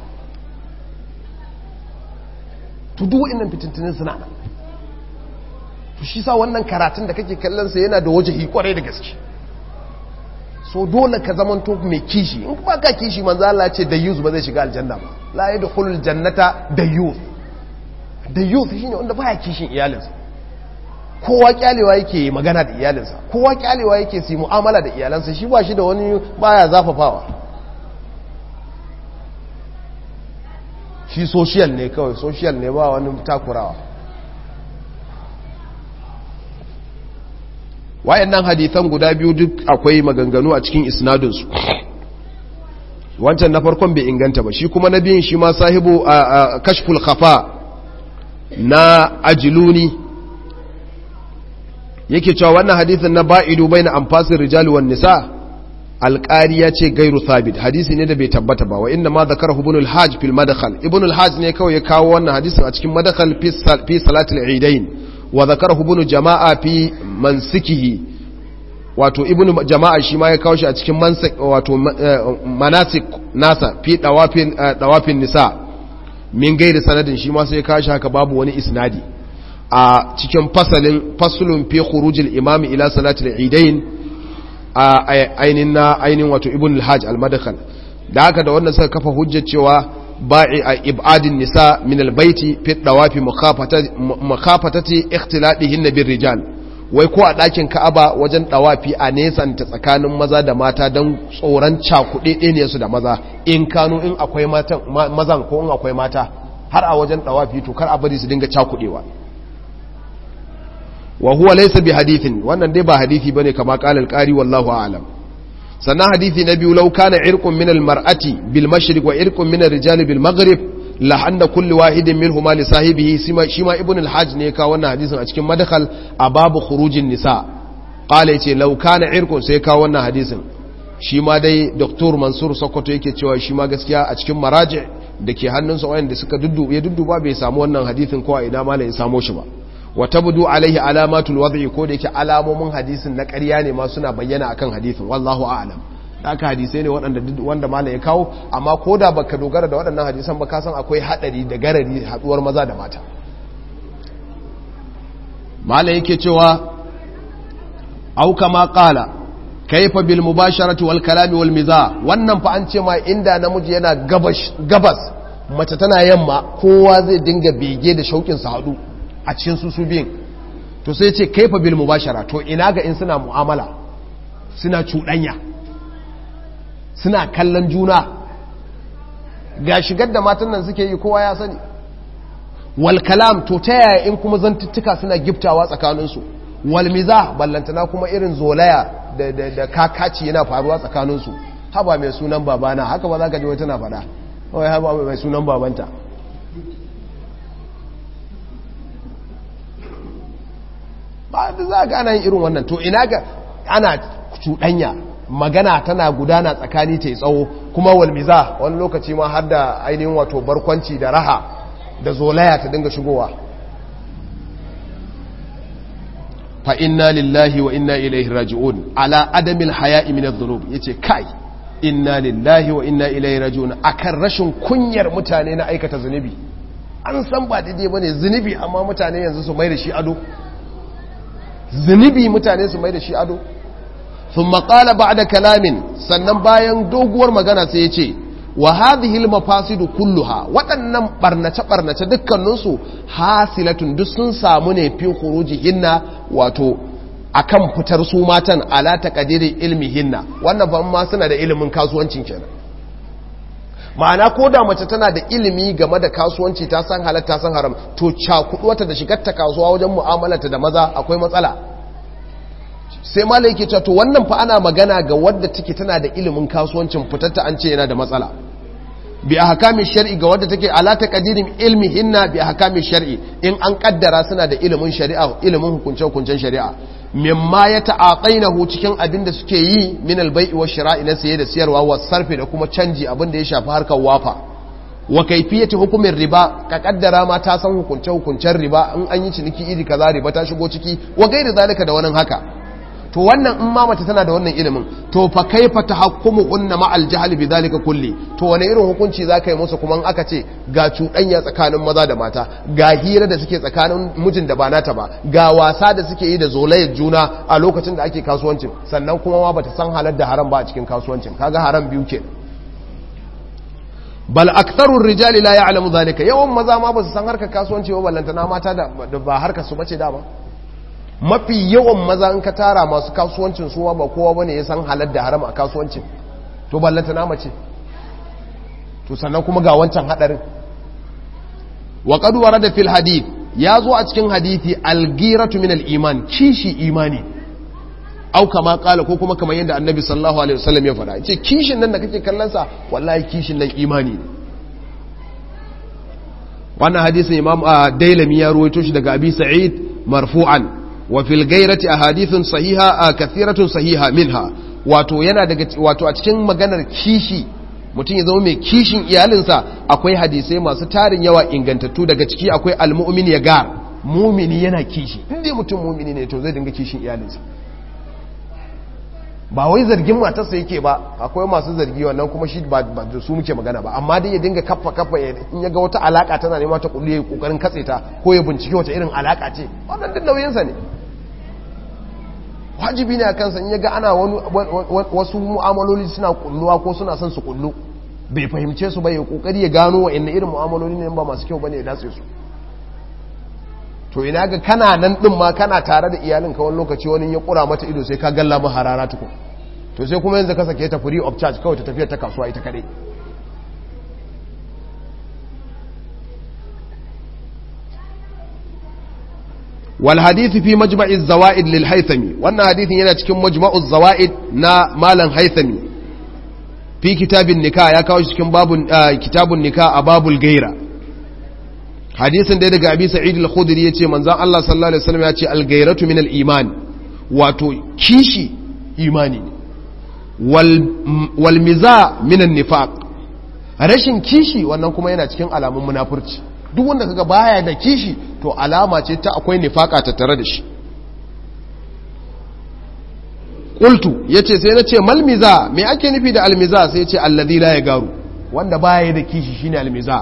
to duk wa'innan fitintunin suna nan to shi sa wannan karatun da kake kallon sa yana da waje kwarai da gaske so dole ka zaman to mai kishi in ba ka kishi manzo Allah ce da youth ba zai shiga aljanna ba la yadkhulul jannata da youth da youth shine wanda baya kishin iyalinsa kowa kyalewa yake magana da iyalinsa kowa kyalewa yake su mu'amala da iyalansa shi ba shi da wani baya zafafawa shi social ne kawai social ne ba wani takurawa wayannan hadithan guda biyu duk akwai maganganu a cikin isnadinsu wancan na farkon bai inganta ba shi kuma na biyun shi ma sahibu a kashful khafa na ajiluni yake cewa wannan hadithin na ba'idu bai na amfasin rijali wan nisa alƙari ya ce gairu thabit hadisi ne da bai tabbata ba wa inda ma zakar ibn al-hajj fil madakhal ibn al-hajj ne kawai ya kawo wannan hadisin a cikin madakhal fi salatul eidain wa zakar ibn jama'a fi mansikihi wato ibn jama'a shi ma ya kawo shi a cikin mansik wato manasik nasa fi dawafin dawafin nisa min gairi sanadin shi ma sai ya kawo shi haka babu wani isnadi a cikin fasalin fasulun fi khurujil imam ila salatul eidain a ainin na ainin wato ibn al-hajj al-madkhal da haka da wannan suka kafa hujjar cewa ba'i a ibadin nisa min al-baiti fi dawafi makhafatati ikhtiladihin bir rijal wai ko a ɗakin ka'aba wajen ɗawafi a nesanta tsakanin maza da mata don tsoron cakuɗe ne su da maza in kano in akwai mazan ko in akwai mata har a wajen ɗawafi to kar a bari su dinga cakuɗewa wa huwa laysa bi hadithin wannan dai ba hadithi bane kama qala al-qari wallahu a'lam sannan hadithi na biyu law kana irqun min al-mar'ati bil mashriq wa irqun min ar-rijali bil maghrib la anna kulli wahidin minhuma li sahibihi shi ma ibn al-hajj ne ka wannan hadisin a cikin madkhal a babu khurujin nisa qala yace law kana irqun sai ka wannan hadisin shi ma dai dr mansur sokoto yake cewa shi ma gaskiya a cikin maraji da ke hannunsa wayanda suka duddu ya dudduba bai samu wannan hadisin ko a ina malai ya samo shi ba wa tabdu alaihi alamatul wad'i ko da yake alamomin hadisin na ƙarya ne ma suna bayyana akan hadisin wallahu a'lam haka hadisai ne waɗanda wanda malam ya kawo amma ko da baka dogara da waɗannan hadisan ba ka san akwai haɗari da garari haɗuwar maza da mata malam yake cewa au kama qala kaifa bil mubasharati wal kalami wal miza wannan fa an ce ma inda namiji yana gabas gabas mace tana yamma kowa zai dinga bege da shaukin sa haɗu a cikin su su biyun to sai ce kaifa bil mubashara to ina ga in suna mu'amala suna cuɗanya suna kallon juna ga shigar da matan nan suke yi kowa ya sani wal kalam to ta yaya in kuma zantuttuka suna giftawa tsakaninsu wal miza ballantana kuma irin zolaya da, da, da kakaci yana faruwa tsakaninsu haba mai sunan babana haka ba za ka ji wata na faɗa wai haba mai sunan babanta ba da za ga ana yin irin wannan to ina ga ana cuɗanya magana tana gudana tsakani ta tsawo kuma walmiza wani lokaci ma har da ainihin wato barkwanci da raha da zolaya ta dinga shigowa fa inna lillahi wa inna ilaihi raji'un ala adamil haya'i min adh-dhunub yace kai inna lillahi wa inna ilaihi raji'un akan rashin kunyar mutane na aikata zunubi an san ba daidai bane zunubi amma mutane yanzu su mai da shi ado zunubi mutane su mai da shi ado thumma qala ba'da kalamin sannan bayan doguwar magana sai yace wa hadhihi al-mafasidu kulluha waɗannan barnace barnace dukkaninsu hasilatun duk sun samu ne fi khurujihinna wato akan fitar su matan ala taqdiri ilmihinna wannan ban ma suna da ilimin kasuwancin kenan ma'ana ko da mace tana da ilimi game da kasuwanci ta san halatta san haram to cakuduwata da shigar ta kasuwa wajen mu'amalarta da maza akwai matsala sai malai yake cewa to wannan fa ana magana ga wadda take tana da ilimin kasuwancin fitarta an ce yana da matsala bi ahkami shar'i ga wadda take ala taqdirim ilmi hinna bi ahkami shar'i in an kaddara suna da ilimin shari'a ilimin hukunce hukuncen shari'a mimma ya ta'atainahu cikin abin da suke yi min al-bai'i wa shira'i na saye da siyarwa wa sarfi da kuma canji abin da ya shafi harkar wafa wa kaifiyati hukumin riba ka kaddara ma ta san hukunce hukuncen riba in an yi ciniki iri kaza riba ta shigo ciki wa gairi zalika da wani haka to wannan in ma mace tana da wannan ilimin to fa kaifa tahakkumu unna ma al-jahl bi zalika kulli to wani irin hukunci zaka yi musu kuma in aka ce ga cuɗanya tsakanin maza da mata ga hira da suke tsakanin mijin da ba nata ba ga wasa da suke yi da zolayar juna a lokacin da ake kasuwancin sannan kuma ma bata san halar da haram ba a cikin kasuwancin kaga haram biyu ke bal aktharur rijali la ya'lamu zalika yawan maza ma ba su san harkar kasuwanci ba ballantana mata da ba harkar su bace da ba mafi yawan maza in ka tara masu kasuwancin suwa ba kowa bane ya san halar da haram a kasuwancin to ballanta na mace to sannan kuma ga wancan hadarin wa qad warada fil hadith ya zo a cikin hadithi al-ghiratu min al-iman kishi imani au kama kala ko kuma kamar yadda annabi sallallahu alaihi wasallam ya faɗa yace kishin nan da kake kallon sa wallahi kishin nan imani ne wannan hadisin imam dailami ya ruwaito shi daga abi sa'id marfu'an وفي الغيرة أحاديث صحيحة كثيرة صحيحة منها wato yana daga wato a cikin maganar kishi mutum ya zama mai kishin iyalinsa akwai hadisai masu tarin yawa ingantattu daga ciki akwai almu'min ya gar mumini yana kishi inda mutum mumini ne to zai dinga kishin iyalinsa ba wai zargin matarsa yake ba akwai masu zargi wannan kuma shi ba da su muke magana ba amma dai ya dinga kaffa kaffa in ya ga wata alaka tana nema ta kullu ya kokarin katse ta ko ya bincike wata irin alaka ce wannan duk nauyinsa ne wajibi ne a kansa in ya ga ana wasu mu'amaloli suna kulluwa ko suna son su kullu bai fahimce su ba ya kokari ya gano wa inna irin mu'amaloli ne ba masu kyau bane ya datse su to ina ga kana nan din ma kana tare da iyalin ka wani lokaci wani ya kura mata ido sai ka galla mu harara tukun to sai kuma yanzu ka sake ta free of charge kawai ta tafiya ta kasuwa ita kadai wal hadith fi majma'iz zawaid lil haythami wannan hadithin yana cikin majma'uz zawaid na malam haythami fi kitabin nikah ya kawo shi cikin babun kitabun nikah a babul gaira hadisin da daga abi sa'id al-khudri yace manzon Allah sallallahu alaihi wasallam yace al-gairatu min al-iman wato kishi imani wal wal miza min an-nifaq rashin kishi wannan kuma yana cikin alamun munafurci duk wanda kaga baya da kishi to alama ce ta akwai nifaka tattare da shi qultu yace sai nace mal miza me ake nufi da al-miza sai yace alladhi la yagaru wanda baya da kishi shine al-miza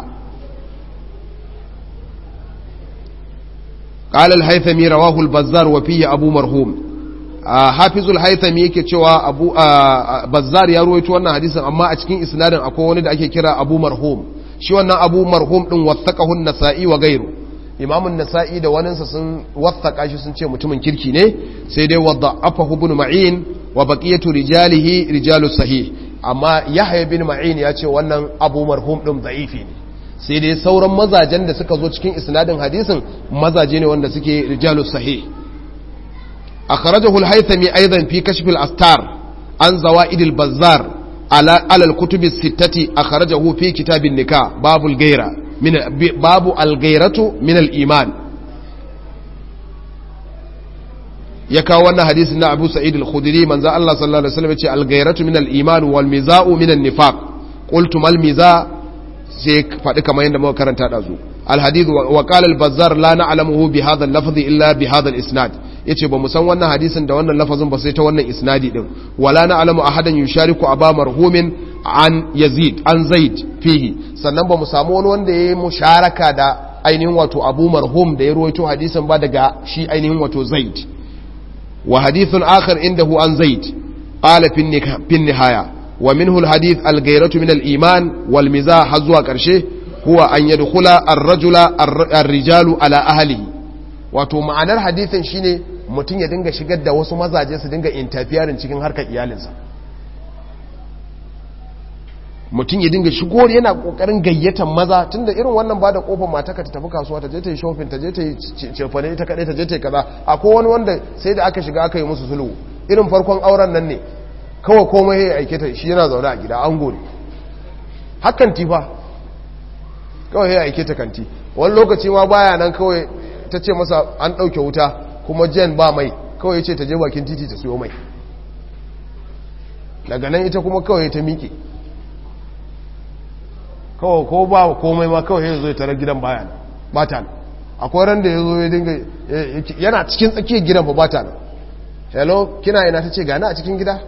قال الهيثمي رواه البزار وفيه أبو مرهوم حافظ الهيثمي yake cewa Abu Bazzar ya ruwaito wannan hadisin amma a cikin isnadin akwai wani da ake kira Abu Marhum shi wannan Abu Marhum din wathaqahu an-Nasa'i wa ghayru Imam an-Nasa'i da waninsa sun wathaka shi sun ce mutumin kirki ne sai dai wada'afahu ibn Ma'in wa baqiyatu rijalihi rijalus sahih amma Yahya bin Ma'in ya ce wannan Abu Marhum din da'ifi ne sai dai sauran mazajen da suka zo cikin isnadin hadisin mazaje ne wanda suke rijalus sahih akhrajahu al-haythami aidan fi kashf al-astar an zawaid al-bazzar ala al-kutub as-sittati akhrajahu fi kitab an-nikah babu al-ghayra min babu al-ghayratu min al-iman ya kawo wannan hadisin na Abu Sa'id al-Khudri manzo Allah sallallahu alaihi wasallam ya ce al-ghayratu min al-iman wal miza'u min an-nifaq qultu mal miza' sai faɗi kamar yadda muka karanta da zu alhadith wa qala al-bazzar la na'lamuhu bi hadha al-lafzi illa bi hadha al-isnad yace ba mu san wannan hadisin da wannan lafazin ba sai ta wannan isnadi din wala na alamu ahadan yushariku aba marhumin an yazid an zaid fihi sannan ba mu samu wani wanda yayi musharaka da ainihin wato abu marhum da ya ruwaito hadisin ba daga shi ainihin wato zaid wa hadithun akhar indahu an zaid qala fi nihaya wa minhu alhadith alghayratu min aliman wal mizah har zuwa karshe huwa an yadkhula ar-rajula ar-rijalu ala ahlihi wato ma'anar hadithin shine mutum ya dinga shigar da wasu mazaje su dinga interfering cikin harkar iyalinsa mutum ya dinga shigo yana kokarin gayyatan maza tunda irin wannan ba da kofar mataka ta tafi kasuwa ta je ta yi shopping ta je ta yi cefane ita kadai ta je ta yi kaza akwai wani wanda sai da aka shiga aka yi musu sulhu irin farkon auren nan ne kawai komai ya aike ta shi yana zaune a gida an gore hakan tifa kawai ya aike ta kanti wani lokaci ma baya nan kawai ta ce masa an ɗauke wuta kuma jen ba mai kawai ce ta je bakin titi ta siyo mai daga nan ita kuma kawai ta miƙe kawai ko ba komai ma kawai ya zo ya tarar gidan baya ba ta nan akwai ran da ya zo ya dinga yana cikin tsakiyar gidan ba ba ta nan hello kina ina ta ce gani a cikin gida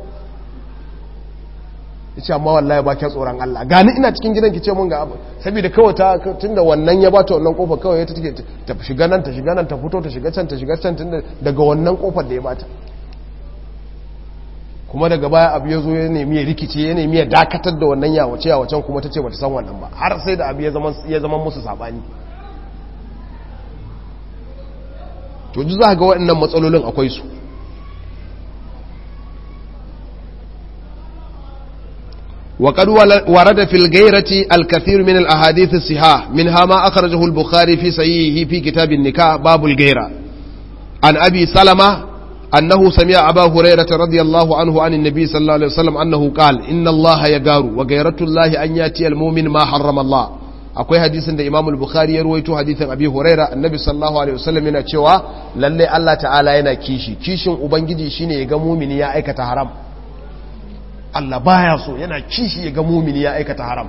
ya ce amma wallahi ba kya tsoron Allah gani ina cikin gidan ki ce mun ga abu saboda kawai ta tunda wannan ya bata wannan kofar kawai ta take ta shiga nan ta shiga nan ta fito ta shiga can ta shiga can tunda daga wannan kofar da ya bata kuma daga baya abu ya zo ya nemi ya rikice ya nemi ya dakatar da wannan yawace yawacen kuma ta ce bata san wannan ba har sai da abu ya zama ya zama musu sabani to ji za ga waɗannan matsalolin akwai su وقد ورد في الغيرة الكثير من الأحاديث الصحاح منها ما أخرجه البخاري في صحيحه في كتاب النكاح باب الغيرة عن أبي سلمة أنه سمع أبا هريرة رضي الله عنه عن النبي صلى الله عليه وسلم أنه قال إن الله يغار وغيرة الله أن يأتي المؤمن ما حرم الله akwai hadisin da Imam al-Bukhari ya ruwaito hadisin Abi Huraira Annabi sallallahu alaihi wasallam yana cewa lalle Allah ta'ala yana kishi kishin ubangiji shine ya ga mumini ya aikata haram Allah baya so yana kishi ya ga mumini ya aikata haram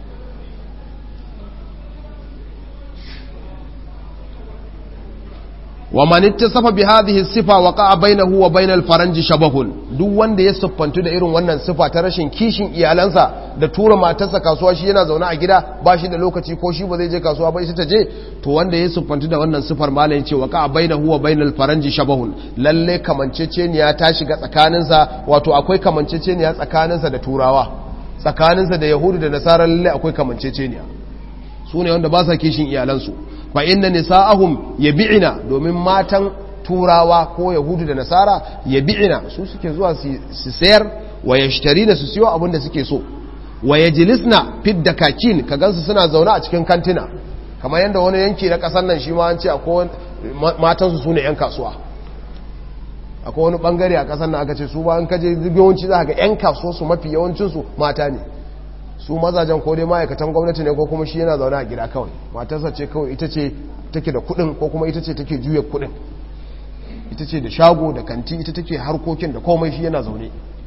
wa man ittasafa bi hadhihi sifa waqa'a bainahu wa bainal faranji shabahun duk wanda ya siffantu da irin wannan sifa ta rashin kishin iyalansa da tura matarsa kasuwa shi yana zaune a gida ba shi da lokaci ko shi ba zai je kasuwa ba ita ta je to wanda ya siffantu da wannan sifar malam ya ce waqa'a bainahu wa bainal faranji shabahun lalle kamanceceniya ta shiga tsakaninsa wato akwai kamanceceniya tsakaninsa da turawa tsakaninsa da yahudu da nasara lalle akwai kamanceceniya su ne wanda ba sa kishin iyalansu fa inna nisa'ahum yabi'ina domin matan turawa ko yahudu da nasara yabi'ina su suke zuwa su sayar wa yashtarina su siyo abin da suke so wa yajlisna fid dakakin ka gansu suna zaune a cikin kantina kamar yadda wani yanki na kasar nan shi ma an ce akwai matan su sune yan kasuwa akwai wani bangare a kasar nan aka ce su ba an kaje yawanci za ga yan kasuwa su mafi yawancin su mata ne su mazajen ko dai ma'aikatan gwamnati ne ko kuma shi yana zaune a gida kawai matarsa ce kawai ita ce take da kudin ko kuma ita ce take juya kudin ita ce da shago da kanti ita take harkokin da komai shi yana zaune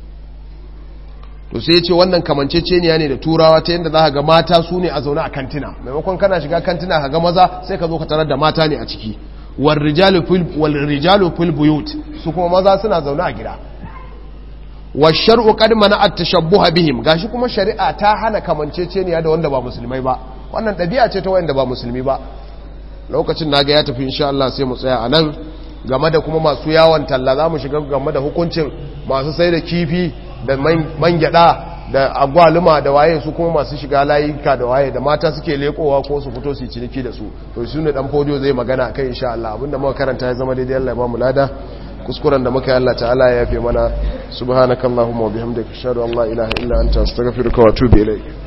to sai ya ce wannan kamanceceniya ne da turawa ta yadda za ga mata su ne a zaune a kantina maimakon kana shiga kantina ka ga maza sai ka zo ka tarar da mata ne a ciki wal rijalu fil buyut su kuma maza suna zaune a gida wa shar'u qad mana at-tashabbuha bihim gashi kuma shari'a ta hana kamanceceniya da wanda ba musulmai ba wannan dabi'a ce ta wanda ba musulmi ba lokacin naga ya tafi insha Allah sai mu tsaya anan game da kuma masu yawon talla zamu shiga game da hukuncin masu sai da kifi da man gyada da agwaluma da waye su kuma masu shiga layika da waye da mata suke lekowa ko su fito su yi ciniki da su to su ne dan podio zai magana kai insha Allah abinda muka karanta ya zama daidai Allah ya ba mu lada kuskuren da muka yi Allah ta'ala ya yafe mana subhanakallahumma wa bihamdika ashhadu an la ilaha illa anta astaghfiruka wa atubu ilayk